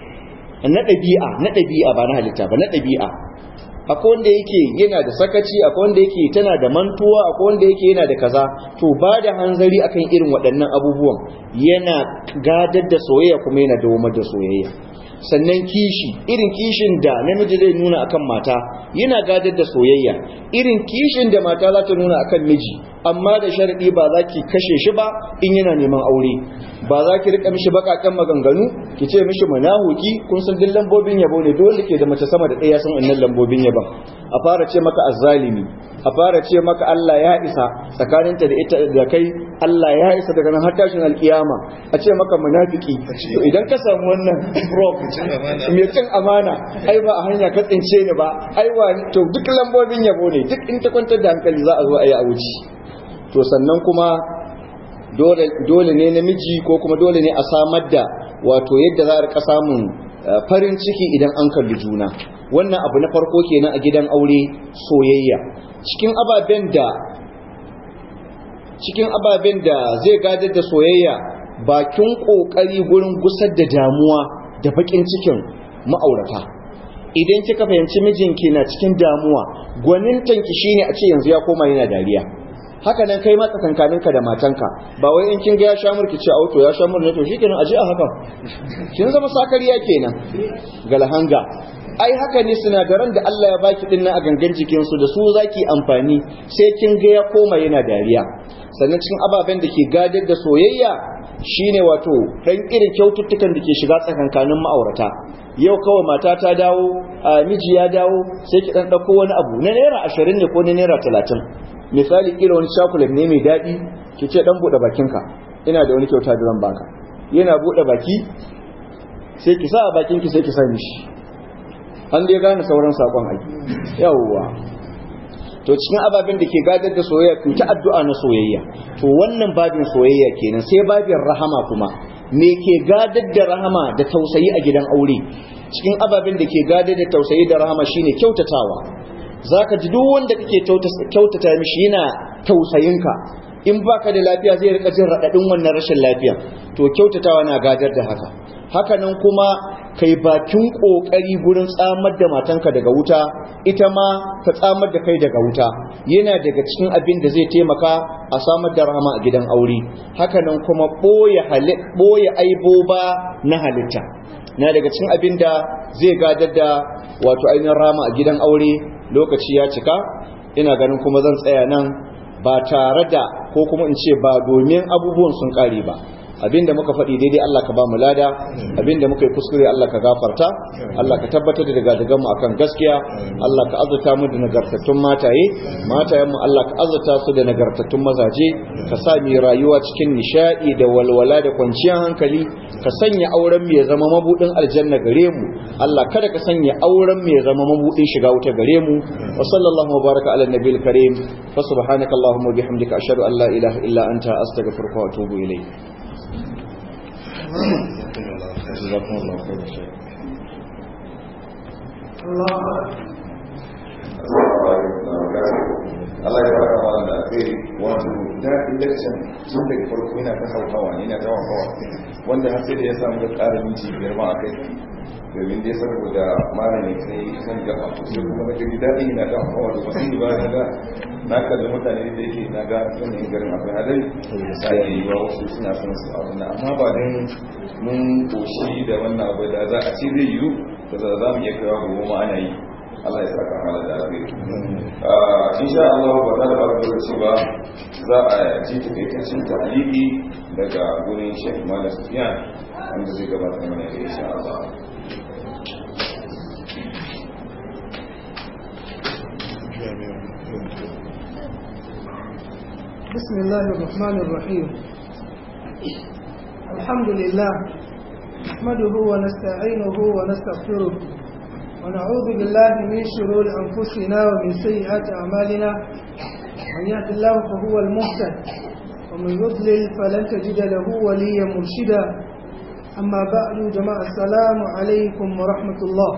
na ɗabi'a na ɗabi'a ba na halitta ba na ɗabi'a akwai wanda yake yana da sakaci akwai wanda yake tana da mantuwa akwai wanda yake yana da kaza to ba da hanzari akan irin waɗannan abubuwan yana gadar da soyayya kuma yana dawamar da soyayya sannan kishi irin kishin da namiji zai nuna akan mata yana gadar da soyayya irin kishin da mata za ta nuna akan miji amma da sharadi ba za ki kashe shi ba in yana neman aure ba za ki rika mishi bakakan maganganu ki ce mishi manahuki kun san duk lambobin yabo ne dole ke da mace sama da ɗaya san wannan lambobin yabon a fara ce maka azzalimi a fara ce maka Allah ya isa tsakaninta da ita da kai Allah ya isa daga nan har tashin alkiyama a ce maka munafiki to idan ka samu wannan prof mai cin amana ai ba a hanya ka tsince ni ba ai wa to duk lambobin yabo ne duk in ta kwantar da hankali za a zo a yi a wuce to sannan kuma dole ne namiji ko kuma dole ne a samar da wato yadda za a rika samun farin ciki idan an kalli juna wannan abu na farko kenan a gidan aure soyayya cikin ababen da cikin ababen da zai gadar da soyayya bakin kokari gurin gusar da damuwa da bakin cikin ma'aurata idan kika fahimci mijinki na cikin damuwa gwanintanki shine a ce yanzu ya koma yana dariya haka nan kai matsa kankaninka da matanka ba wai in kin ga ya sha murki ce auto ya sha mur ne to shikenan aje a haka kin zama sakariya kenan galhanga ai haka ne sinadaran da Allah ya baki din nan a gangan jikin su da su zaki amfani sai kin ga ya koma yana dariya sannan cikin ababen da ke gadar da soyayya shine wato dan irin kyaututtukan da ke shiga tsakankanin ma'aurata yau kawai mata ta dawo miji ya dawo sai ki dan dauko wani abu na naira 20 ne ko na naira 30 misali kila wani chocolate ne mai daɗi ki ce dan buɗe bakinka ina da wani kyauta da zan baka yana buɗe baki sai ki sa a bakinki sai ki sa mishi an dai gane sauran sakon aiki yawwa to cikin ababen da ke gadar da soyayya ku ta addu'a na soyayya to wannan babin soyayya kenan sai babin rahama kuma me ke gadar da rahama da tausayi a gidan aure cikin ababen da ke gadar da tausayi da rahama shine kyautatawa zaka ji duk wanda kake kyautata mishi yana tausayinka in baka da lafiya zai rika jin radadin wannan rashin lafiya to kyautatawa na gadar da haka haka nan kuma kai bakin kokari gurin tsamar da matanka daga wuta ita ma ta tsamar da kai daga wuta yana daga cikin abin da zai taimaka a samar da rahama a gidan aure haka nan kuma boye boye aiboba na halitta na daga cikin abin da zai gadar da wato ainihin rama a gidan aure lokaci ya cika ina ganin kuma zan tsaya nan ba tare da ko kuma in ce ba domin abubuwan sun kare ba abinda muka faɗi daidai Allah ka ba mu lada abinda muka yi kuskure Allah ka gafarta Allah ka tabbatar da daga mu akan gaskiya Allah ka azurta mu da nagartattun mataye matayen mu Allah ka azurta su da nagartattun mazaje ka sa mu rayuwa cikin nishadi da walwala da kwanciyar hankali ka sanya auren mu ya zama mabudin aljanna gare mu Allah kada ka sanya auren mu ya zama mabudin shiga wuta gare mu wa sallallahu wa baraka ala nabiyil karim fa subhanaka allahumma bihamdika ashhadu an la ilaha illa anta astaghfiruka wa atubu ilayk جزاكم الله خير شيء Allah ya fara kama da alheri wato da election tun daga farko yana ta hauhawa yana ta hauhawa wanda har sai da ya samu ƙara minti biyar ma a kai domin dai saboda malami kai kan gaba sai kuma na gari daɗi yana ta hauhawa da wasu ba na ga na kalli mutane da yake na ga yanayin garin akwai hadari da ya yi wa wasu suna son su abu na amma ba don mun koshi da wannan abu da za a ce zai yiwu da za mu iya kawo gobe ma ana yi Allah ya saka mana da alheri insha Allah ba za da ba da lokaci ba za a ji takaitaccen tahliki daga gurin Sheikh Malam Sufyan wanda zai gabatar mana da insha Allah بسم الله الرحمن الرحيم الحمد لله نحمده ونستعينه ونستغفره ونعوذ بالله من شرور أنفسنا ومن سيئات أعمالنا من يهد الله فهو المهتد ومن يضلل فلن تجد له وليا مرشدا أما بعد جماعة السلام عليكم ورحمة الله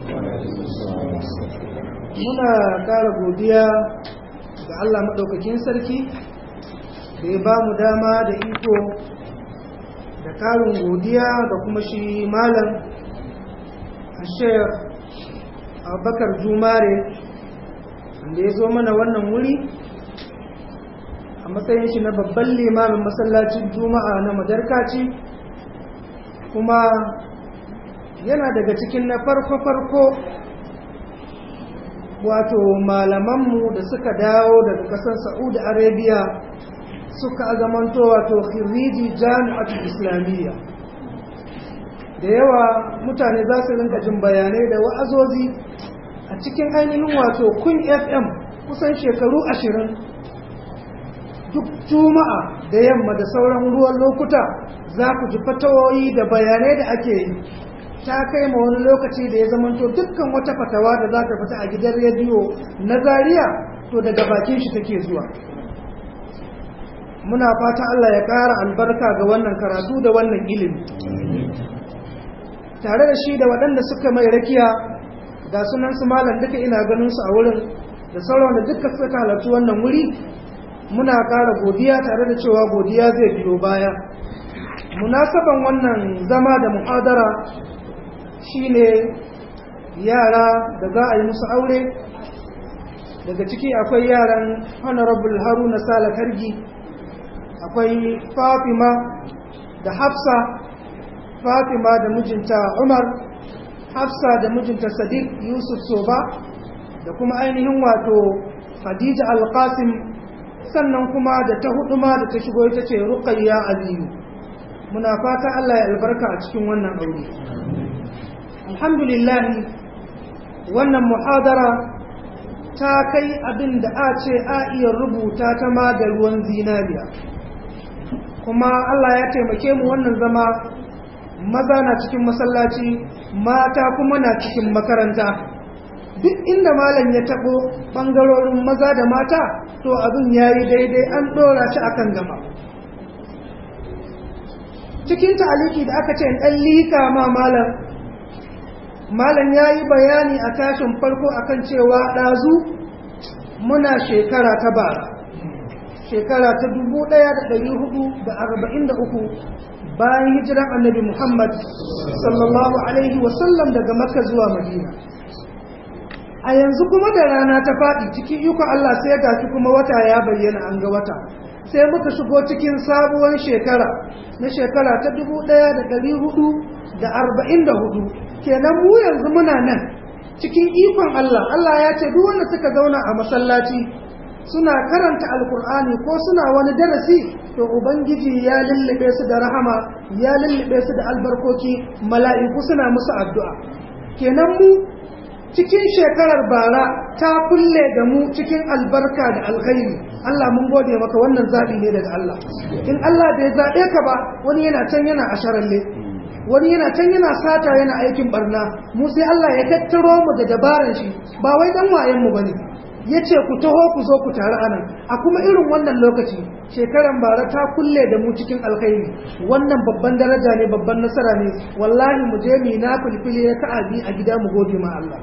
muna ƙara godiya ga Allah maɗaukakin sarki da ya ba mu dama da iko da ƙarin godiya da kuma shi malam a shek abubakar jumare wanda ya zo mana wannan wuri a matsayin shi na babban limamin masallacin juma'a na madarkaci kuma yana daga cikin na farko-farko wato malamanmu da suka dawo daga ƙasar saudi arabia suka azamanto wato khiriji jami'atul islamiyya da yawa mutane za su rinka jin bayanai da wa'azozi a cikin ainihin wato kun fm kusan shekaru ashirin duk juma'a da yamma da sauran ruwan lokuta za ku ji fatawoyi da bayanai da ake yi ta kai ma wani lokaci da ya zamanto dukkan wata fatawa da za ta fita a gidan rediyo na Zariya, to daga bakin shi take zuwa muna fata Allah ya ƙara albarka ga wannan karatu da wannan ilimi tare da shi da waɗanda suka mai rakiya ga sunan su malam duka ina ganin su a wurin da sauran da duka suka halarci wannan wuri muna ƙara godiya tare da cewa godiya zai biyo baya munasaban wannan zama da muhadara shine yara da za a yi musu aure daga ciki akwai yaran honorable haruna sala kargi akwai fatima da hafsa fatima da mijinta umar hafsa da mijinta sadiq yusuf soba da kuma ainihin wato khadija alqasim sannan kuma da ta hudu ma da ta shigo ita ce ruqayya aliyu muna fata Allah ya albarka a cikin wannan aure alhamdulillah wannan muhadara ta kai abin da a ce a iya rubuta ta ma da ruwan zinariya kuma Allah ya taimake mu wannan zama maza na cikin masallaci mata kuma na cikin makaranta duk inda malam ya tabo bangarorin maza da mata to abin yayi daidai an dora shi akan gaba cikin ta'aliki da aka ce dan lika ma malam malam yayi bayani a tashin farko akan cewa dazu muna shekara ta bara shekara ta 1443 bayan hijiran annabi Muhammad sallallahu alaihi wasallam daga Makka zuwa Madina a yanzu kuma da rana ta faɗi cikin iko Allah sai ya gashi kuma wata ya bayyana an ga wata sai muka shigo cikin sabuwar shekara na shekara ta 1444 kenan mu yanzu muna nan cikin ikon Allah Allah ya ce duk wanda suka zauna a masallaci suna karanta alkur'ani ko suna wani darasi to ubangiji ya lullube su da rahama ya lullube su da albarkoki mala'iku suna musu addu'a kenan mu cikin shekarar bara ta kulle da mu cikin albarka da alkhairi Allah mun gode maka wannan zaɓi ne daga Allah in Allah bai zaɓe ka ba wani yana can yana a sharalle wani yana can yana sata yana aikin barna mu sai Allah ya tattaro mu da dabaran shi ba wai dan wayen mu bane ya ce ku taho ku zo ku taru anan a kuma irin wannan lokaci shekaran bara ta kulle da mu cikin alkhairi wannan babban daraja ne babban nasara ne wallahi mu je mu na filfili ya ka'abi a gida mu gode ma Allah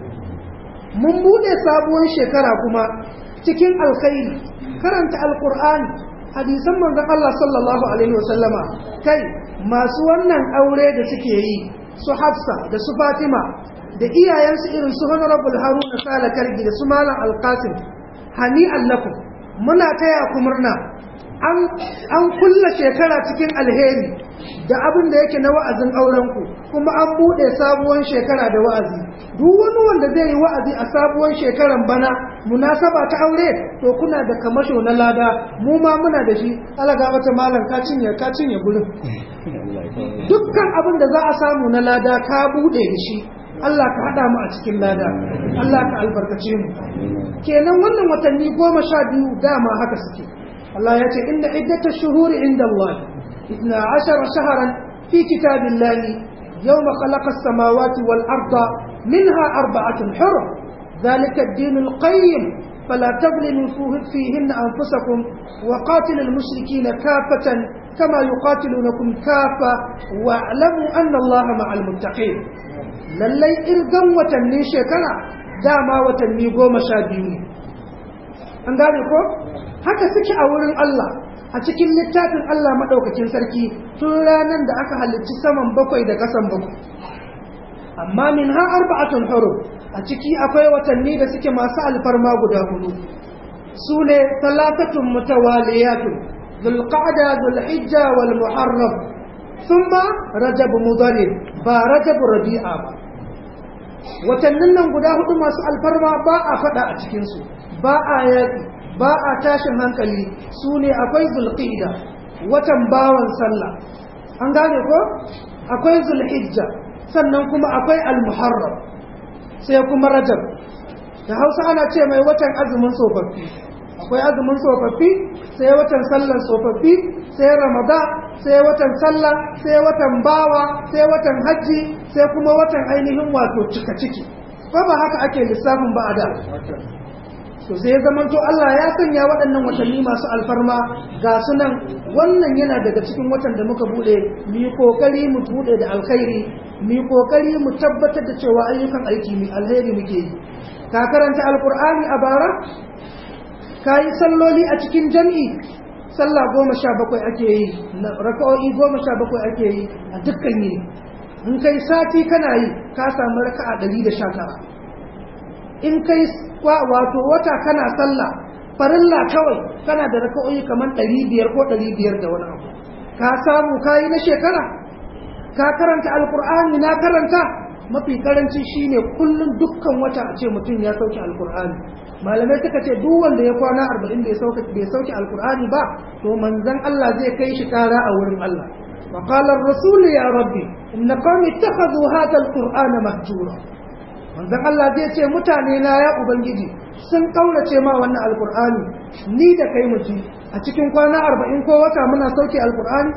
mun bude sabuwar shekara kuma cikin alkhairi karanta alqur'ani hadisan manzon Allah sallallahu alaihi wasallama kai masu wannan aure da suke yi su Hafsa da su Fatima da iyayensu irin su honorable haruna sala kargi da su malam alkasim hani allakum muna taya ku murna an kulla shekara cikin alheri da abin da yake na wa'azin aurenku kuma an buɗe sabuwar shekara da wa'azi duk wani wanda zai yi wa'azi a sabuwar shekaran bana munasaba ta aure to kuna da kamasho na lada mu ma muna da shi alaga wata malam ka cinye ka cinye gurin dukkan abin da za a samu na lada ka buɗe da shi Allah ka haɗa mu a cikin lada Allah ka albarkace mu kenan wannan watanni goma sha biyu dama haka suke Allah ya ce inda iddata shuhuri inda Allah itna ashara shaharan fi kitabillahi yawma khalaqa as-samawati wal arda minha arba'atun hurum ذلك الدين القيم فلا تظلموا فيهن أنفسكم وقاتلوا المشركين كافة كما يقاتلونكم كافة واعلموا أن الله مع المتقين lallai irgan watanni shekara dama watanni goma sha biyu ne an gane ko haka suke a wurin Allah a cikin littafin Allah maɗaukakin sarki tun ranar da aka halicci saman bakwai da ƙasan bakwai amma min ha arba'atun huru a ciki akwai watanni da suke masu alfarma guda hudu su ne talatatun mutawaliyatun zulqa'da zulhijja wal muharram thumma rajab mudhar ba rajabu rabi'a ba watannin nan guda hudu masu alfarma ba a fada a cikinsu ba a yaƙi ba a tashin hankali su ne akwai zulqida watan bawan sallah an gane ko akwai zulhijja sannan kuma akwai almuharram sai kuma rajab da hausa ana ce mai watan azumin tsofaffi akwai azumin tsofaffi sai watan sallar tsofaffi sai ramadan sai watan sallah sai watan bawa sai watan hajji sai kuma watan ainihin wato cika ciki ko ba haka ake lissafin ba a da to sai zaman to Allah ya sanya waɗannan watanni masu alfarma ga sunan wannan yana daga cikin watan da muka bude mu yi kokari mu bude da alkhairi mu yi kokari mu tabbatar da cewa ayyukan aiki mu alheri muke yi ka karanta alkur'ani a bara ka yi salloli a cikin jam'i sallah goma sha bakwai ake yi raka'o'i goma sha bakwai ake yi a dukkan yi in kai sati kana yi ka samu raka'a ɗari da sha tara in kai wato wata kana sallah farilla kawai kana da raka'o'i kamar ɗari biyar ko ɗari biyar da wani abu ka samu ka yi na shekara ka karanta alkur'ani na karanta mafi karanci shine kullum dukkan wata a ce mutum ya sauke alkur'ani malamai suka ce duk wanda ya kwana arba'in bai sauke bai sauke alkur'ani ba to manzon Allah zai kai shi kara a wurin Allah wa qala ar-rasul ya rabbi inna qawmi ittakhadhu hadha al-qur'ana mahjura manzon Allah zai ce mutane na ya ubangiji sun kaurace ma wannan alkur'ani ni da kai mu ji a cikin kwana arba'in ko wata muna sauke alkur'ani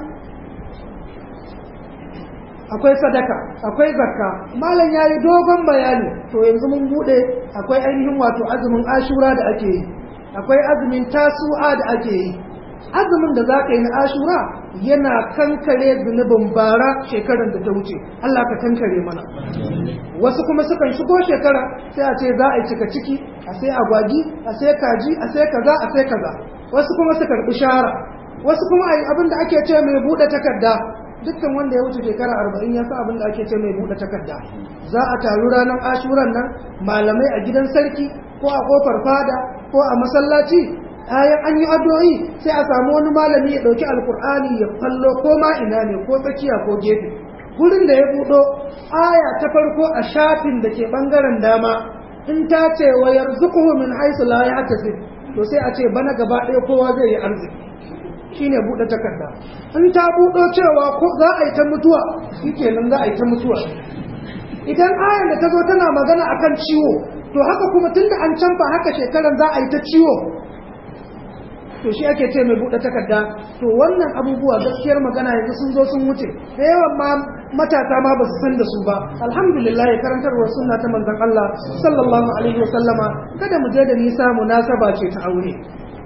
akwai sadaka akwai zakka malam ya yi dogon bayani to yanzu mun bude akwai ainihin wato azumin ashura da ake yi akwai azumin tasu'a da ake yi azumin da za ka yi na ashura yana kankare zunubin bara shekarar da ta wuce Allah ka kankare mana wasu kuma sukan shigo shekara sai a ce za a yi cika ciki a sai agwagi a sai kaji a sai kaza a sai kaza wasu kuma su karbi shara wasu kuma a yi abin da ake ce mai buɗe takarda dukkan wanda ya wuce shekara arba'in ya sa abin da ake ce mai buɗe takarda za a taru ranar ashuran nan malamai a gidan sarki ko a kofar fada ko a masallaci ayan an yi addu'o'i sai a samu wani malami ya ɗauki alkur'ani ya fallo ko ma ina ne ko tsakiya ko gefe gurin da ya buɗo aya ta farko a shafin da ke ɓangaren dama in ta ce wa yarzuquhu min haythu la yahtasib to sai a ce bana gaba ɗaya kowa zai yi arziki shine buɗe takarda in ta buɗo cewa ko za a yi ta mutuwa shikenan za a yi ta mutuwa idan ayan da ta zo tana magana akan ciwo to haka kuma tunda an canfa haka shekaran za a yi ta ciwo to shi ake ce mai buɗe takarda to wannan abubuwa gaskiyar magana yanzu sun zo sun wuce da yawan ma matasa ma ba su san da su ba alhamdulillah ya karantarwar sunna ta manzon Allah sallallahu alaihi wa sallama kada mu je da nisa munasaba ce ta aure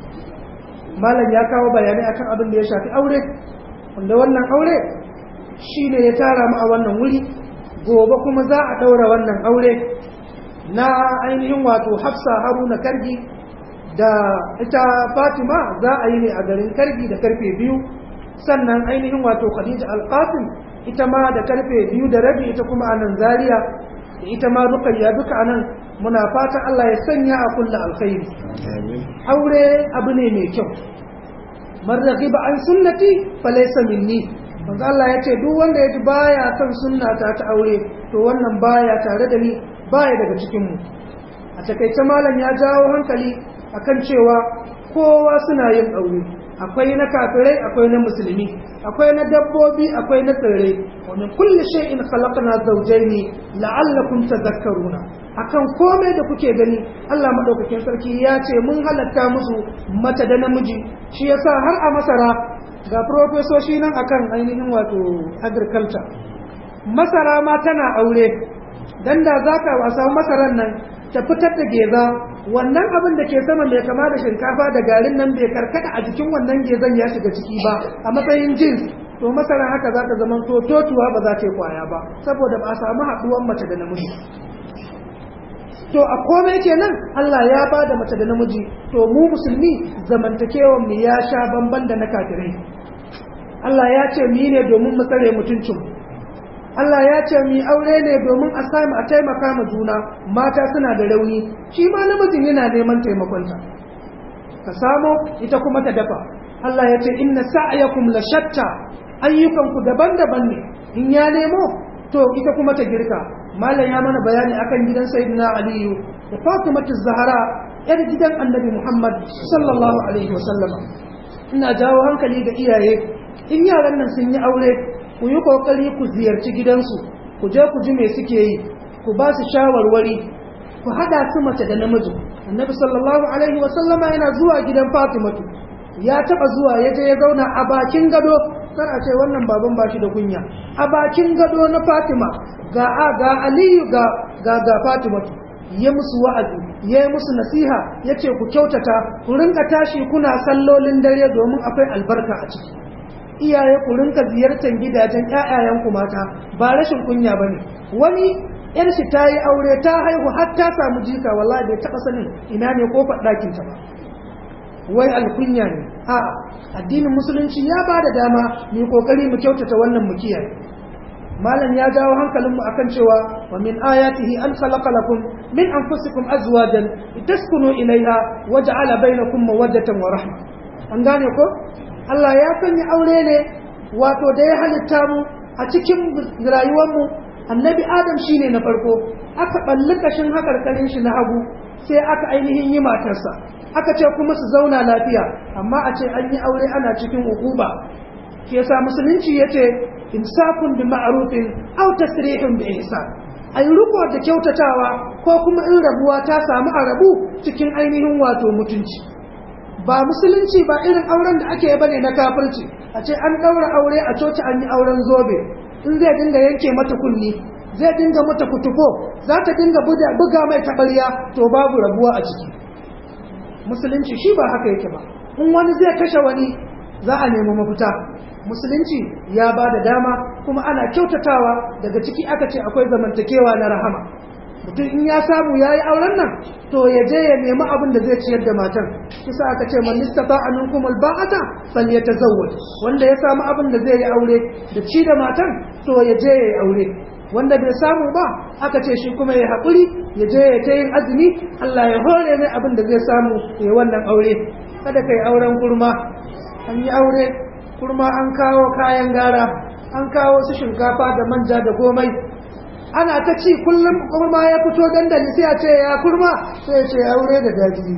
malam ya kawo bayanai akan abin da ya shafi aure wanda wannan aure shine ya tara mu a wannan wuri gobe kuma za a daura wannan aure na ainihin wato Hafsa Haruna Kargi da ita Fatima za a yi ne a garin Kargi da karfe biyu sannan ainihin wato Khadija Al-Qasim ita ma da karfe biyu da rabi ita kuma a nan Zaria da ita ma Rukayya duka a nan muna fatan Allah ya sanya a kulla alkhairi aure abu ne mai kyau man raghiba an sunnati falaysa minni manzo Allah ya ce duk wanda ya ji baya son sunnata ta aure to wannan baya tare da ni baya daga cikin mu a takaice malam ya jawo hankali akan cewa kowa suna yin aure akwai na kafirai akwai na musulmi akwai na dabbobi akwai na tsirrai wa min kulli shay'in khalaqna zawjayn la'allakum tadhakkaruna akan komai da kuke gani Allah madaukakin sarki ya ce mun halatta musu mata da namiji shi yasa har a masara ga profesoshi nan akan ainihin wato agriculture masara ma tana aure dan da zaka wasa masaran nan ta fitar da geza wannan abin da ke sama mai kama da shinkafa da garin nan bai karkata a jikin wannan gezan ya shiga ciki ba a matsayin jins to masara haka za ta zama to totuwa ba za ta yi kwaya ba saboda ba a samu haɗuwan mace da namiji to a komai kenan Allah ya ba da mace da namiji to mu musulmi zamantakewan mu ya sha bamban da na kafirai Allah ya ce mu ne domin mu tsare mutuncin Allah ya ce mu aure ne domin a samu a taimaka ma juna mata suna da rauni shi ma namijin yana neman taimakonta ka samo ita kuma ta dafa Allah ya ce inna sa'yakum la shatta ayyukanku daban-daban ne in ya nemo to ita kuma ta girka malam ya mana bayani akan gidan sayyidina aliyu da fatimatu zahara yar gidan annabi muhammad sallallahu alaihi wasallam ina jawo hankali ga iyaye in yaran nan sun yi aure ku yi kokari ku ziyarci gidansu ku je ku ji me suke yi ku ba su shawarwari ku hada su mace da namiji annabi sallallahu alaihi wasallama yana zuwa gidan fatimatu ya taba zuwa ya je ya zauna a bakin gado kar a ce wannan baban ba shi da kunya a bakin gado na fatima ga ga aliyu ga ga ga fatimatu ya musu wa'azi ya yi musu nasiha ya ce ku kyautata ku rinka tashi kuna sallolin dare domin akwai albarka a ciki iyaye ku rinka ziyartar gidajen ƴaƴayenku mata ba rashin kunya bane wani yar shi ta yi aure ta haihu har ta samu jika wallahi bai taɓa sanin ina ne kofar ɗakin ta ba wai alkunya ne a addinin musulunci ya ba da dama mu kokari mu kyautata wannan mu kiyaye malam ya jawo hankalinmu akan cewa wa min ayatihi an khalaqa lakum min anfusikum azwajan litaskunu ilayha wa ja'ala bainakum mawaddatan wa rahma an gane ko Allah ya sanya aure ne wato da ya halitta mu a cikin rayuwar mu annabi adam shine na farko aka balli kashin hakarkarin shi na hagu sai aka ainihin yi matarsa aka ce kuma su zauna lafiya amma a ce an yi aure ana cikin ukuba ke sa musulunci yace imsakun bi ma'rufin aw tasrihun bi ihsan ai ruko da kyautatawa ko kuma in rabuwa ta samu a rabu cikin ainihin wato mutunci ba musulunci ba irin auren da ake bane na kafirci a ce an daura aure a coci an yi auren zobe in zai dinga yanke mata kunni zai dinga mata kutufo za ta dinga buga mai taɓarya to babu rabuwa a ciki musulunci shi ba haka yake ba in wani zai kashe wani za a nemi mafita musulunci ya ba da dama kuma ana kyautatawa daga ciki aka ce akwai zamantakewa na rahama mutum in ya samu ya yi auren nan to ya je ya nemi abin da zai ciyar da matan kisa aka ce man istata aminkum alba'ata falyatazawwaj wanda ya samu abin da zai yi aure da ci da matan to ya je ya yi aure wanda bai samu ba aka ce shi kuma ya haƙuri ya je ya ta yin azumi Allah ya hore mai abin da zai samu ya wannan aure kada kai auren kurma an yi aure kurma an kawo kayan gara an kawo su shinkafa da manja da komai ana ta ci kullum kurma ya fito dandali sai a ce ya kurma sai ce aure da daji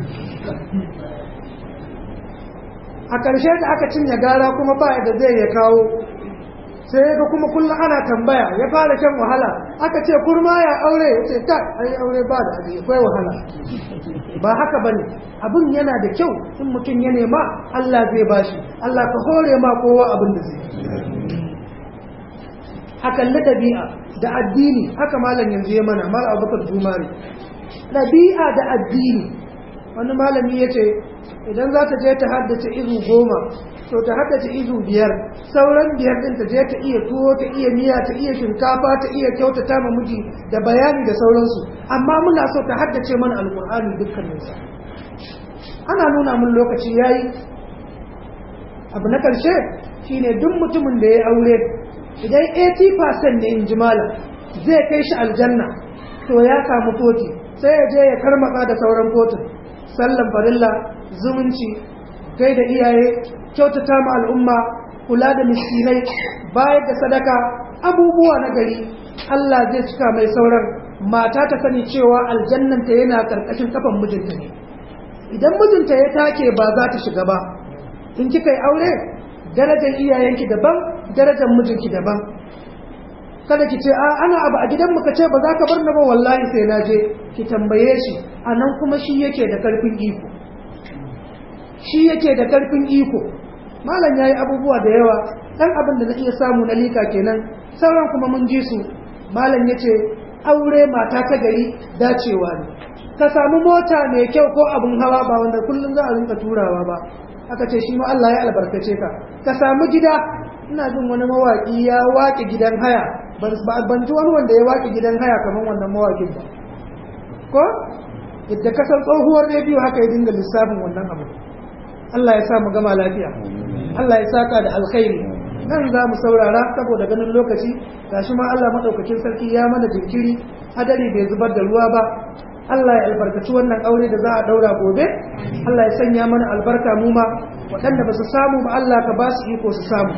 a ƙarshe da aka cinye gara kuma ba da zai ya kawo sai ga kuma kullum ana tambaya ya fara shan wahala aka ce kurma ya aure ya ce ta ai aure ba da abu akwai wahala ba haka bane abin yana da kyau in mutum ya nema Allah zai bashi Allah ka hore ma kowa abin da zai a kalli ɗabi'a da addini haka malam yanzu ya mana mala abubakar jumari ɗabi'a da addini wani malami ya ce idan za ta je ta haddace izu goma to ta haddace izu biyar sauran biyar ɗin ta je ta iya tuwo ta iya miya ta iya shinkafa ta iya kyautata ma miji da bayani da sauransu amma muna so ta haddace mana alkur'ani dukkaninsa ana nuna mun lokaci yayi abu na ƙarshe shine duk mutumin da ya aure idan 80% ne in ji malam zai kai shi aljanna to ya samu koti sai ya je ya karmaka da sauran kotun sallan farilla zumunci gai da iyaye kyautata ma al'umma kula da miskinai bayar da sadaka abubuwa na gari Allah zai cika mai sauran mata ta sani cewa aljannanta yana karkashin kafan mijinta ne idan mijinta ya take ba za ta shiga ba in kika yi aure darajar iyayenki daban darajar mijinki daban kada ki ce a ana abu a gidan muka ce ba za ka bar na ba wallahi sai na je ki tambaye shi a nan kuma shi yake da karfin iko shi yake da karfin iko malam yayi abubuwa da yawa dan abin da na iya samu na lika kenan sauran kuma mun ji su malam yace aure mata ta gari dacewa ne ka samu mota mai kyau ko abun hawa ba wanda kullum za a rinka turawa ba aka ce shi ma Allah ya albarkace ka ka samu gida ina jin wani mawaki ya waƙe gidan haya ban ji wani wanda ya waƙe gidan haya kamar wannan mawakin ba ko yadda ka san tsohuwar rediyo haka ya dinga lissafin wannan abu Allah ya sa mu gama lafiya Allah ya saka da alkhairi nan za mu saurara saboda ganin lokaci gashi ma Allah madaukakin sarki ya mana jinkiri hadari bai zubar da ruwa ba Allah ya albarkaci wannan aure da za a daura gobe Allah ya sanya mana albarka mu ma waɗanda ba su samu ba Allah ka ba su iko su samu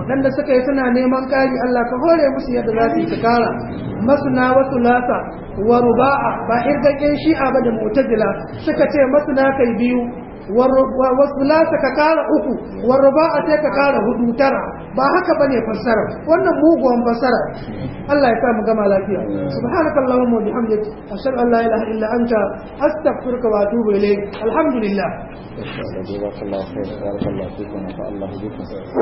waɗanda suka yi suna neman ƙari Allah ka hore musu yadda za su yi su kara masuna wasu lasa wa ruba'a ba irgaƙen shi'a ba da mu'tazila suka ce masuna kai biyu wasu lasa ka kara uku wa ruba'a sai ka kara hudu tara ba haka bane fassara wannan muguwan fassara Allah ya sa mu gama lafiya subhanakallahumma wa bihamdika ashhadu an la ilaha illa anta astaghfiruka wa atubu ilayk alhamdulillah جزاك الله خير بارك الله فيكم ونفع الله بكم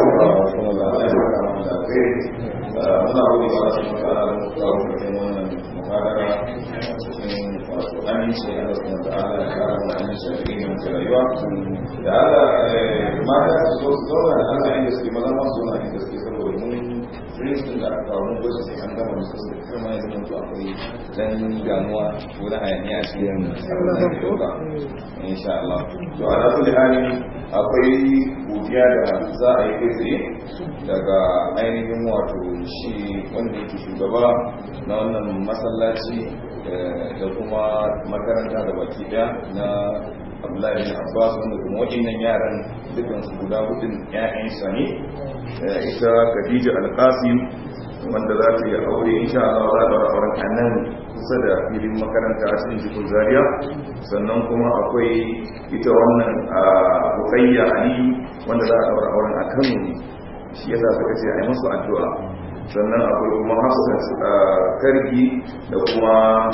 aminci a wasu da ala ya kara wa aminci a cikin yankin rayuwa da ala mata su zo su zauna da ala inda suke maza masu zauna inda suke saboda mun princeton da aka kawo mun gwada sai an gama musu su da kuma yanzu mutu akwai dan gamuwa ko da hayaniya a cikin abin da ke dauka insha Allah to ala kulli hali akwai godiya da za a yi kai tsaye daga ainihin wato shi wanda yake shugaba na wannan masallaci da kuma makaranta da baki daya na abdullahi bin abbas wanda kuma waɗannan yaran dukkan su guda hudun ƴaƴansa ne ita khadija alqasim wanda za ta yi aure insha Allah za ta auren a nan kusa da filin makaranta a cikin jikin zaria sannan kuma akwai ita wannan bukayya ali wanda za a daura auren a kano ne shi yasa suka ce a yi masu addu'a sannan akwai kuma hafsat kargi da kuma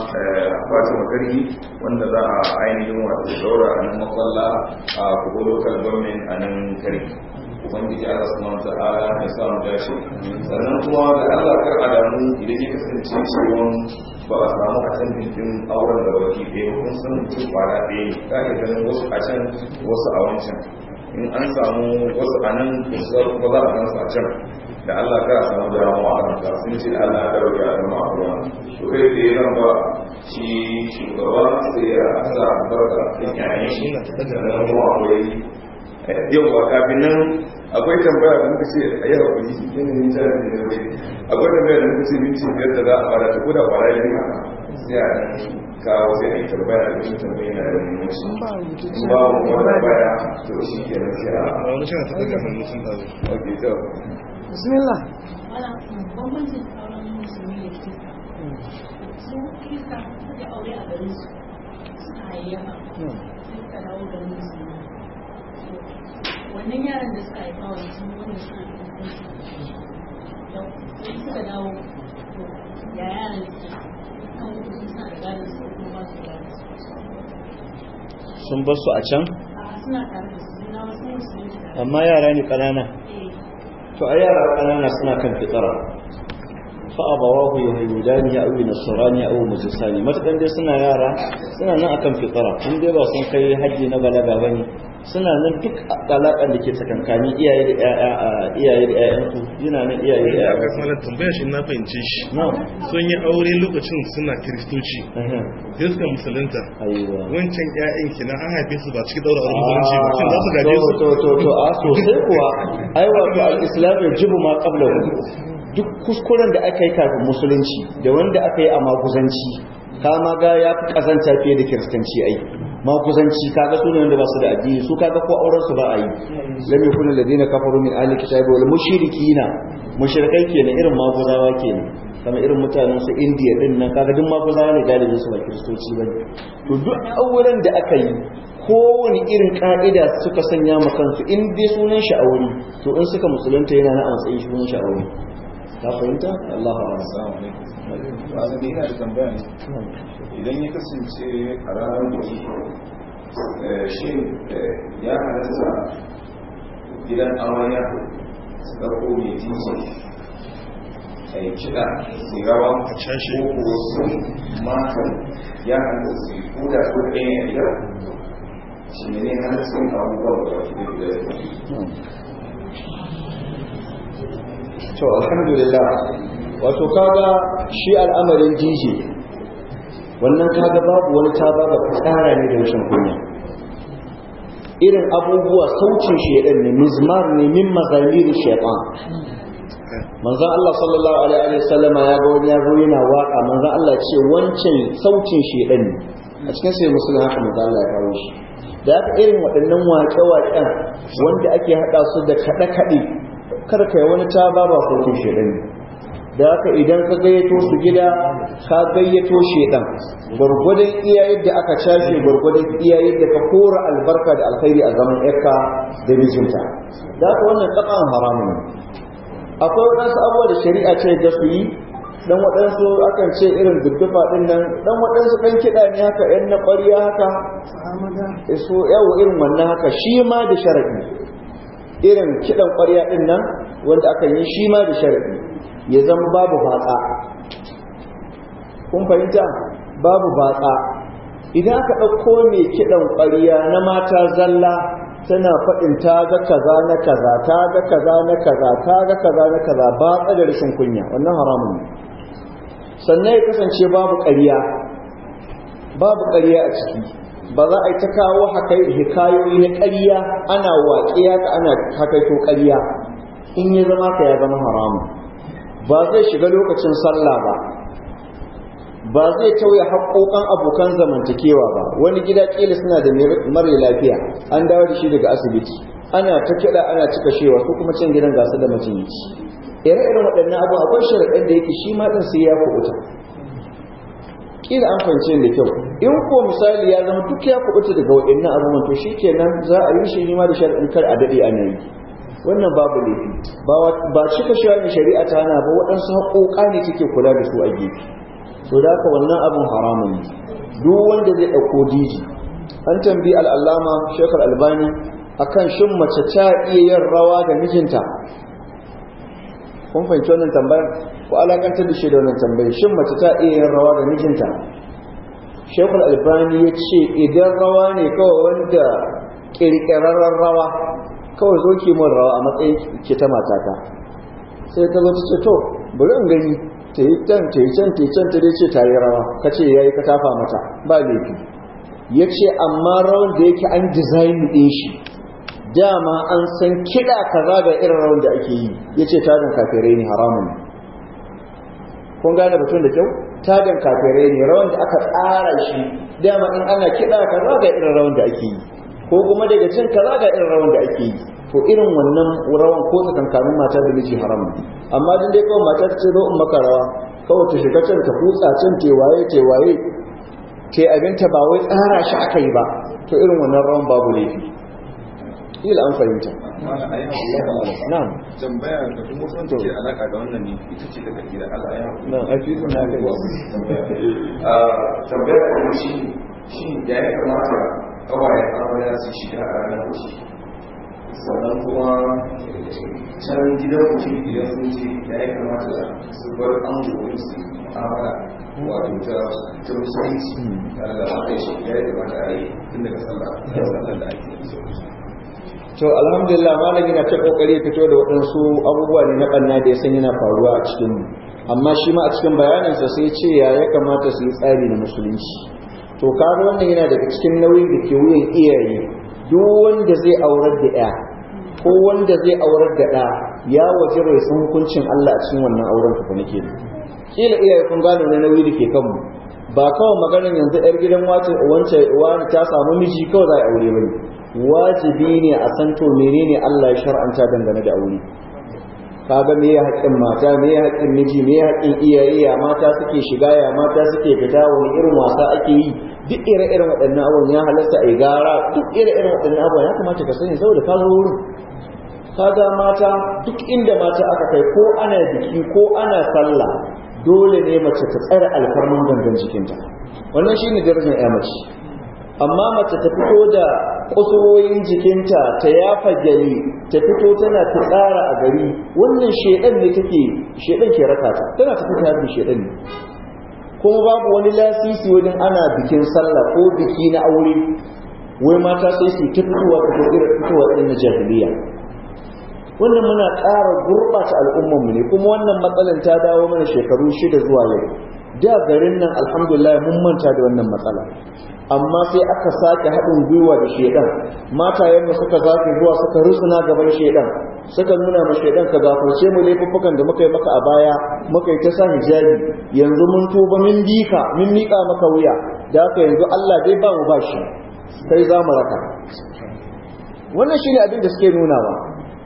fatima kargi wanda za a ainihin wato daura a nan makwalla a kubo local government a nan kargi ubangiji Allah subhanahu wa ta'ala ya samu dace sannan kuma da Allah kar adamu idan ya kasance cewa ba a samu a can din auren da baki ɗaya kun san mutum kwana ɗaya ne ka ga ganin wasu a can wasu a wancan in an samu wasu a nan kusa kuma za a gan su a can da Allah ka samu damuwa a kan sun ce Allah ya dauke a zama a ruwa to kai da ya ba shi shugaba sai ya sa barka kan yayin shi sannan kuma akwai yau ba kafin nan akwai tambaya da muka ce a yi haƙuri yanayin tare da yau akwai tambaya da muka ce minti biyar da za a fara ta kuda kwara yin haka sai a kawo sai a yi tambaya da wani tambaya na da muhimmanci in ba mu kuma tambaya to shi ke nan sai a wani shi na ta daga hannu sun ɗazu ok to bismillah bambancin auren musulmi da kirista su kirista suka aure a garin su suka hayayyafa suka dawo garin musulmi wannan yaran da suka haifa wa sun wanda suna da da sai suka dawo ya yaran su kan kuma sun sa da gadon su kuma ba su gadon su sun bar su a can a suna tare da su na wasu musulmi amma yara ne ƙanana eh to a yara ƙanana suna kan fitara fa abawahu yahudani ya awi nasrani aw majusani matakan dai suna yara suna nan akan fitara in dai ba sun kai haji na balaga bane suna nan duk alaƙar da ke tsakankani iyaye da ƴaƴa a iyaye da ƴaƴansu yana nan iyaye da ya aka ƴaƴansu kuma tambaya shi na fahimce shi na'am sun yi aure lokacin suna kiristoci ehe sai suka musulunta aiwa wancan ƴaƴan kenan an haife su ba cikin daura auren musulunci ba shin za su gaje su to to to a sosai kuwa ai wato al-islam yajibu ma qablahu duk kuskuren da aka yi kafin musulunci da wanda aka yi a maguzanci kama ga ya fi kazanta fiye da kiristanci ai maguzanci kaga su ne wanda ba su da addini su kaga ko auren su ba a yi lam yakun alladhina kafaru min ahli kitabi wal mushrikina mushrikai kenan irin maguzawa kenan kama irin mutanen su indiya din nan kaga duk maguzawa ne galibin su ba kiristoci bane to duk auren da aka yi kowane irin ka'ida suka sanya ma kansu in dai sunan shi aure to in suka musulunta yana na a matsayin sunan shi aure ka fahimta Allahu a'lam assalamu alaikum ba da ina da tambaya ne idan ya kasance a ranar biki shi ya halatta gidan amarya su ɗauko mai jinsi a yi kiɗa su rawa A cashe. ko kuwa su matan ya halatta su yi koda ko ɗaya a gida shi ne ne halatta yin abubuwan da wake da gida to alhamdulillah wato kaga shi al'amarin DJ wannan kaga babu wani ta baba tsara ne da rashin kunya irin abubuwa saucin shedan ne mizmar ne min mazamir shaytan manzo Allah sallallahu alaihi wa sallama ya ga wani yaro yana waka manzo Allah ce wancan saucin shedan ne a cikin sai musulun haka manzo Allah ya kawo shi da haka irin waɗannan waƙe-waƙen wanda ake haɗa su da kaɗe-kaɗe kar ka yi wani ta ba ba sautin shedan ne da haka idan ka gayyato su gida ka gayyato shedan gwargwadon iya yadda aka cashe gwargwadon iya yadda ka kora albarka da alkhairi a zaman yarka da mijinta da haka wannan tsakan haramun ne akwai waɗansu abubuwa da shari'a ce da su yi dan waɗansu akan ce irin duddufa ɗin nan dan waɗansu ɗan kiɗa ne haka ‘yan na ƙwariya haka so yawo irin wannan haka shi ma da sharaɗi irin kiɗan ƙwariya ɗin nan wanda aka yi shi ma da sharaɗi ya zama babu batsa kun fahimta babu batsa idan aka ɗauko mai kiɗan ƙwariya na mata zalla tana faɗin ta ga kaza na kaza ta ga kaza na kaza ta ga kaza na kaza ba da rashin kunya wannan haramun ne sannan ya kasance babu ƙarya babu ƙarya a ciki ba za a yi ta kawo hikayoyi na ƙarya ana waƙiya ka ana hakaito ƙarya in ya zama ka ya zama haramun ba zai shiga lokacin sallah ba ba zai tauye haƙoƙan abokan zamantakewa ba wani gida ƙila suna da mara lafiya an dawo da shi daga asibiti ana ta kiɗa ana cika shewa ko kuma can gidan gasa da majinyaci ire-iren waɗannan abu akwai sharaɗin da yake shi ma ɗin sai ya kuɓuta ƙila an fahimci da kyau in ko misali ya zama duk ya kuɓuta daga waɗannan abubuwan to shikenan za a yi shi ma da sharaɗin kar a daɗe ana yi wannan babu laifi ba cika shi wani shari'a ta hana ba waɗansu haƙoƙa ne take kula da su a gefe to da haka wannan abin haramun ne duk wanda zai ɗauko diji an tambayi al'allama shekar albani akan shin mace ta iya yin rawa da mijinta kun fahimci wannan tambayar ko alakantar da shi da wannan tambayar shin mace ta iya yin rawa da mijinta shekul albani ya ce idan rawa ne kawai wanda ƙirƙirarren rawa kawai zo ki mun rawa a matsayin ke ta matata sai ta zo ta ce to bari in gani ta yi can ta yi can ta yi can ta dai ce ta yi rawa ka ce ya yi ka tafa mata ba laifi ya ce amma rawan da yake an dizayin ɗin shi dama an san kiɗa kaza ga irin rawan da ake yi ya ce tadan kafirai ne haramun kun gane batun da kyau tadan kafirai ne rawan da aka tsara shi dama in ana kiɗa kaza ga irin rawan da ake yi ko kuma daga cin kaza ga irin rawan da ake yi to irin wannan rawan ko tsakankanin mata da miji haram amma din dai kawai mata ta ce zo in maka rawa kawai ta shiga can ta kutsa can tewaye tewaye ke abinta ba wai tsara shi aka yi ba to irin wannan rawan babu laifi ila an fahimta na'am tambaya da kuma son take alaka da wannan ne ita ce daga gida Allah ya na'am a fi na kai tambaya da shi shi da ya kamata kawai amarya su shiga a ranar wuce sannan kuma can gidan mutum idan sun ce da ya kamata su bar an gobe su amala wato ta ta musulunci tare da haka shi ya yi kamata a yi tun daga sallah da sallah da ake to alhamdulillah malami na ta kokari fito da waɗansu abubuwa ne na ɓanna da ya san yana faruwa a cikin amma shi ma a cikin bayaninsa sai ce ya ya kamata su yi tsari na musulunci to kaga wannan yana daga cikin nauyin da ke wuyan iyaye duk wanda zai aurar da ya ko wanda zai aurar da ɗa ya waje bai san hukuncin Allah a cikin wannan auren ka nake kila iyaye kun gano na nauyi da ke kanmu ba kawai maganar yanzu yar gidan wace wance wani ta samu miji kawai za a aure bane wajibi ne a san to menene Allah ya shar'anta dangane da aure kaga me ya haƙƙin mata me ya haƙƙin miji me ya haƙƙin iyaye ya mata suke shiga ya mata suke fita wani irin wasa ake yi duk ire-iren waɗannan abubuwan ya halatta a yi gara duk ire-iren waɗannan abubuwan ya kamata ka sani saboda ka zo wurin kaga mata duk inda mata aka kai ko ana biki ko ana sallah dole ne mace ta tsare alfarman gangan jikinta wannan shine darajar ya mace amma mace ta fito da kusurwoyin jikinta ta yafa gari ta fito tana ta tsara a gari wannan shedan ne take shedan ke raka ta tana tafi ta bi shedan ne kuma babu wani lasisi wajen ana bikin sallah ko biki na aure wai mata sai su ta fitowa ta fitowa irin na jahiliya wannan muna ƙara gurɓata al'ummarmu ne kuma wannan matsalar ta dawo mana shekaru shida zuwa yau da garin nan alhamdulillah mun manta da wannan matsala amma sai aka sake haɗin gwiwa da shedan matayenmu suka zafi zuwa suka rusuna gaban shedan suka nuna ma shedan ka gafarce mu laifuffukan da muka yi maka a baya muka yi ta sa hijabi yanzu mun tuba mun bika mun miƙa maka wuya da haka yanzu Allah dai ba mu bashi sai za mu raka wannan shine abin da suke nunawa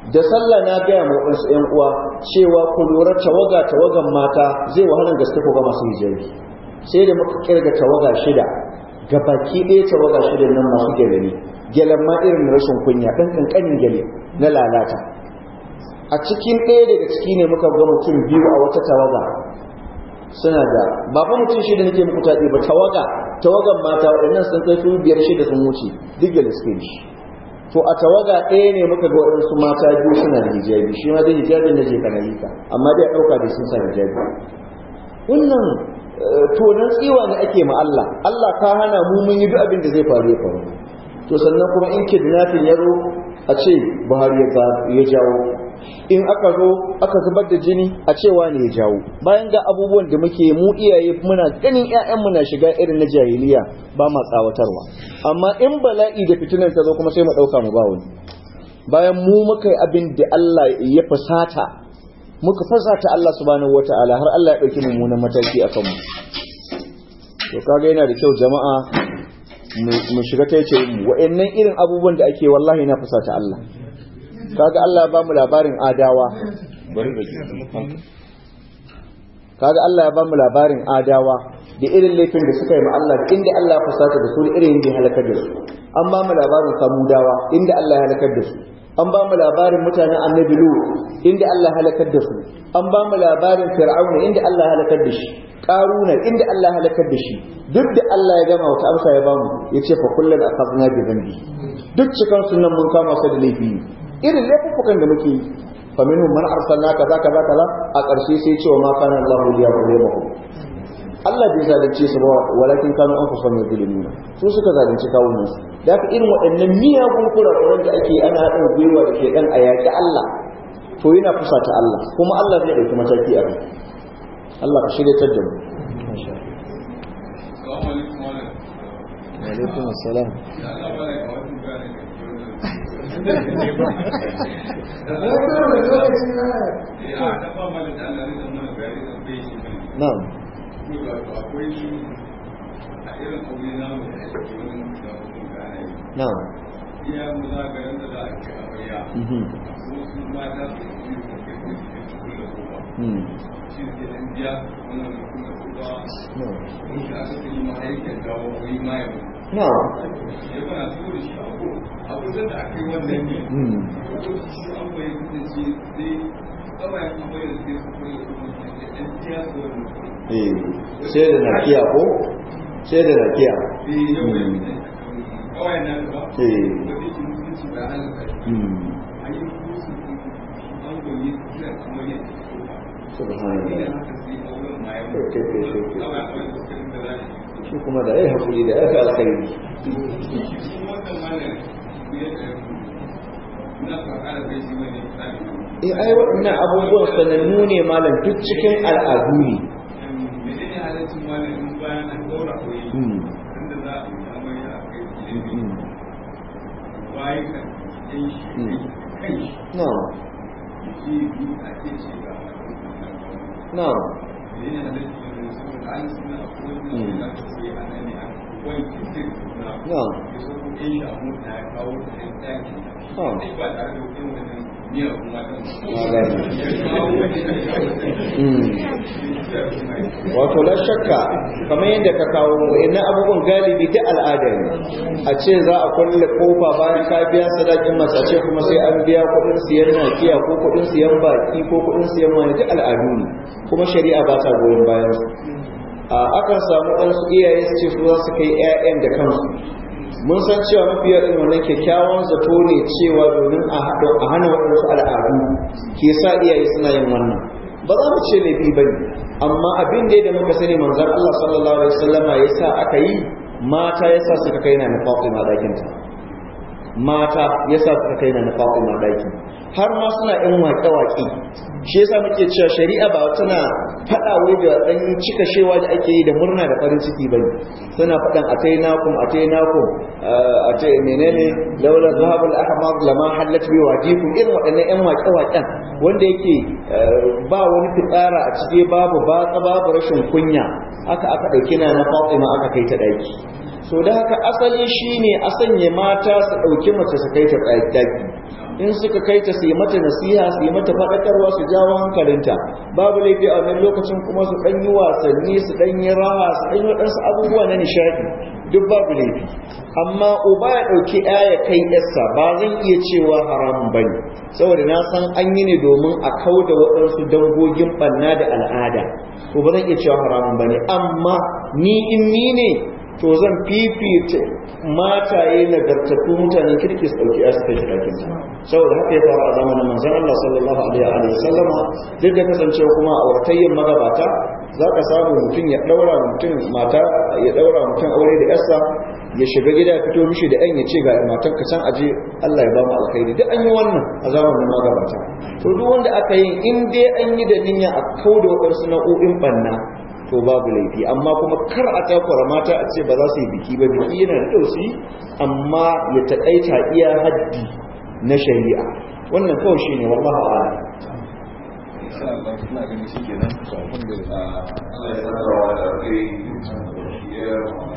da sallah na gaya ma waɗansu ‘yan uwa cewa ku lura tawaga tawagan mata zai wahalar gaske ku ga masu hijabi sai da muka kirga tawaga shida ga baki ɗaya tawaga shida nan masu gyale ne gyalen ma irin rashin kunya ɗan ƙanƙanin gyale na lalata a cikin ɗaya daga ciki ne muka ga mutum biyu a wata tawaga suna da ba fa mutum shida nake muku taɗi ba tawaga tawagan mata waɗannan sun kai su biyar shida sun wuce duk gyale suke da shi to a tawaga ɗaya ne muka ga waɗansu mata biyu suna da hijabi shi ma dai hijabin na je kana ka amma dai a ɗauka da sun sa hijabi wannan tonon tsiwa ne ake ma Allah Allah ka hana mu mun yi duk abin da zai faru ya faru to sannan kuma in kidnapping ya zo a ce Buhari ya jawo in aka zo aka zubar da jini a cewa ne ya jawo bayan ga abubuwan da muke mu iyaye muna ganin ƴaƴanmu na shiga irin na jahiliya ba ma tsawatarwa amma in bala'i da fitinan ta zo kuma sai mu ɗauka mu ba wani bayan mu muka yi abin da Allah ya fasata muka fasata Allah subhanahu wataala har Allah ya ɗauki mummunan mataki a kanmu to kaga yana da kyau jama'a mu shiga ta yace mu wa'annan irin abubuwan da ake wallahi na fasata Allah kaga Allah ya bamu labarin adawa bari da kaga Allah ya bamu labarin adawa da irin laifin da suka yi ma Allah da inda Allah ya fusata da su da irin da halakar da su an bamu labarin samudawa inda Allah ya halakar da su an bamu labarin mutanen annabi lu inda Allah ya halakar da su an bamu labarin fir'auna inda Allah ya halakar da shi karuna inda Allah ya halakar da shi duk da Allah ya gama wata amsa ya bamu yace fa kullun akhadna bi dhanbi duk cikan sunan mun kama su da laifi irin laifukan da muke yi fa minhum man arsalna kaza kaza kaza a ƙarshe sai cewa ma kana Allahu liyaqulihum Allah bai zalunce su ba walakin kanu an kusa mai zulmina su suka zalunci kawunan su da haka irin waɗannan miyagun kurakuran da ake ana haɗin gwiwa da ke ɗan a yaƙi Allah to yana fusata Allah kuma Allah zai ɗauki mataki a kai Allah ka shirya da mu alaikum assalam na'am na'am iya mu za ga yadda za a ke amarya wasu mata su yi su ke kulle kofa shi ke dan biya wannan da kuma kofa in ka aka yi ma aikin gawo ko yi ma yau na'am ya bana su da shi abu abu da aka yi wannan ne ko shi an bai kuma ce sai kawai an bai da sai su kulle kofa da dan biya su wannan eh sai da nakiya ko sai da nakiya eh yau ne kawai nan ba eh wani shi mutunci ba halaka hmm an yi kusa an goyi kira kamar yadda kofa subhanallah Kai, shi kuma da ai hakuri da ya fi alkhairi eh ai waɗannan abubuwan sanannu ne malam duk cikin al'adu ne hmm no no no wato la shakka kamar yadda ka kawo ina abubuwan galibi ta al'ada ne a ce za a kulle kofa bayan ka biya sadakin masu a ce kuma sai an biya kuɗin siyan nakiya ko kuɗin siyan baki ko kuɗin siyan wani duk al'adu ne kuma shari'a ba ta goyon bayan su a akan samu ɗansu iyaye su ce su za su kai 'ya'yan da kansu mun san cewa mafi yawan wannan kyakkyawan zato ne cewa domin a hana waɗansu al'adu ke sa iyaye suna yin wannan ba za mu ce laifi ba ne amma abin da muka sani manzan Allah sallallahu alaihi wasallama ya sa aka yi mata ya sa suka kai na na Fatima ɗakinta mata ya sa suka kai na na Fatima ɗakin har ma suna ƴan waƙe-waƙe shi yasa muke cewa shari'a ba tana faɗa wai da ɗan cika shewa da ake yi da murna da farin ciki bane suna faɗan atainakum atainakum atai menene laula zahabul ahmar lama hallat bi wajikum irin waɗannan ƴan waƙe-waƙen wanda yake ba wani fitsara a cike babu batsa babu rashin kunya aka aka ɗauki na na Fatima aka kai ta ɗaki so da haka asali shine a sanya mata su ɗauki mace su kai ta ɗaki in suka kai ta su yi mata nasiha su yi mata faɗakarwa su jawo hankalinta babu laifi a wannan lokacin kuma su ɗan yi wasanni su ɗan yi raha su ɗan yi waɗansu abubuwa na nishaɗi duk babu laifi amma uba ya ɗauki ya kai yarsa ba zan iya cewa haramun ba ne saboda na san an yi ne domin a kau da waɗansu dangogin ɓanna da al'ada to ba zan iya cewa haramun ba ne amma ni in ni ne to zan fifita mataye nagartattu mutanen kirki su ɗauki yasu kai ɗakin ta saboda haka ya faru a zamanin manzon Allah sallallahu alaihi wa sallama duk da kasancewa kuma a auratayyar magabata za ka samu mutum ya ɗaura mutum mata ya ɗaura mutum aure da yarsa ya shiga gida ya fito mishi da ɗan ya ce ga matar ka can aje Allah ya ba mu alkhairi duk an yi wannan a zamanin magabata to duk wanda aka yi in dai an yi da niyya a kauda waɗansu nau'o'in banna to babu laifi amma kuma kar a takura mata a ce ba za su yi biki ba biki yana da dausi amma ya taƙaita iya haddi na shari'a wannan kawai shi ne wallahu a'lam insha Allah ina ganin shi kenan to alhamdulillah Allah ya saka wa da kai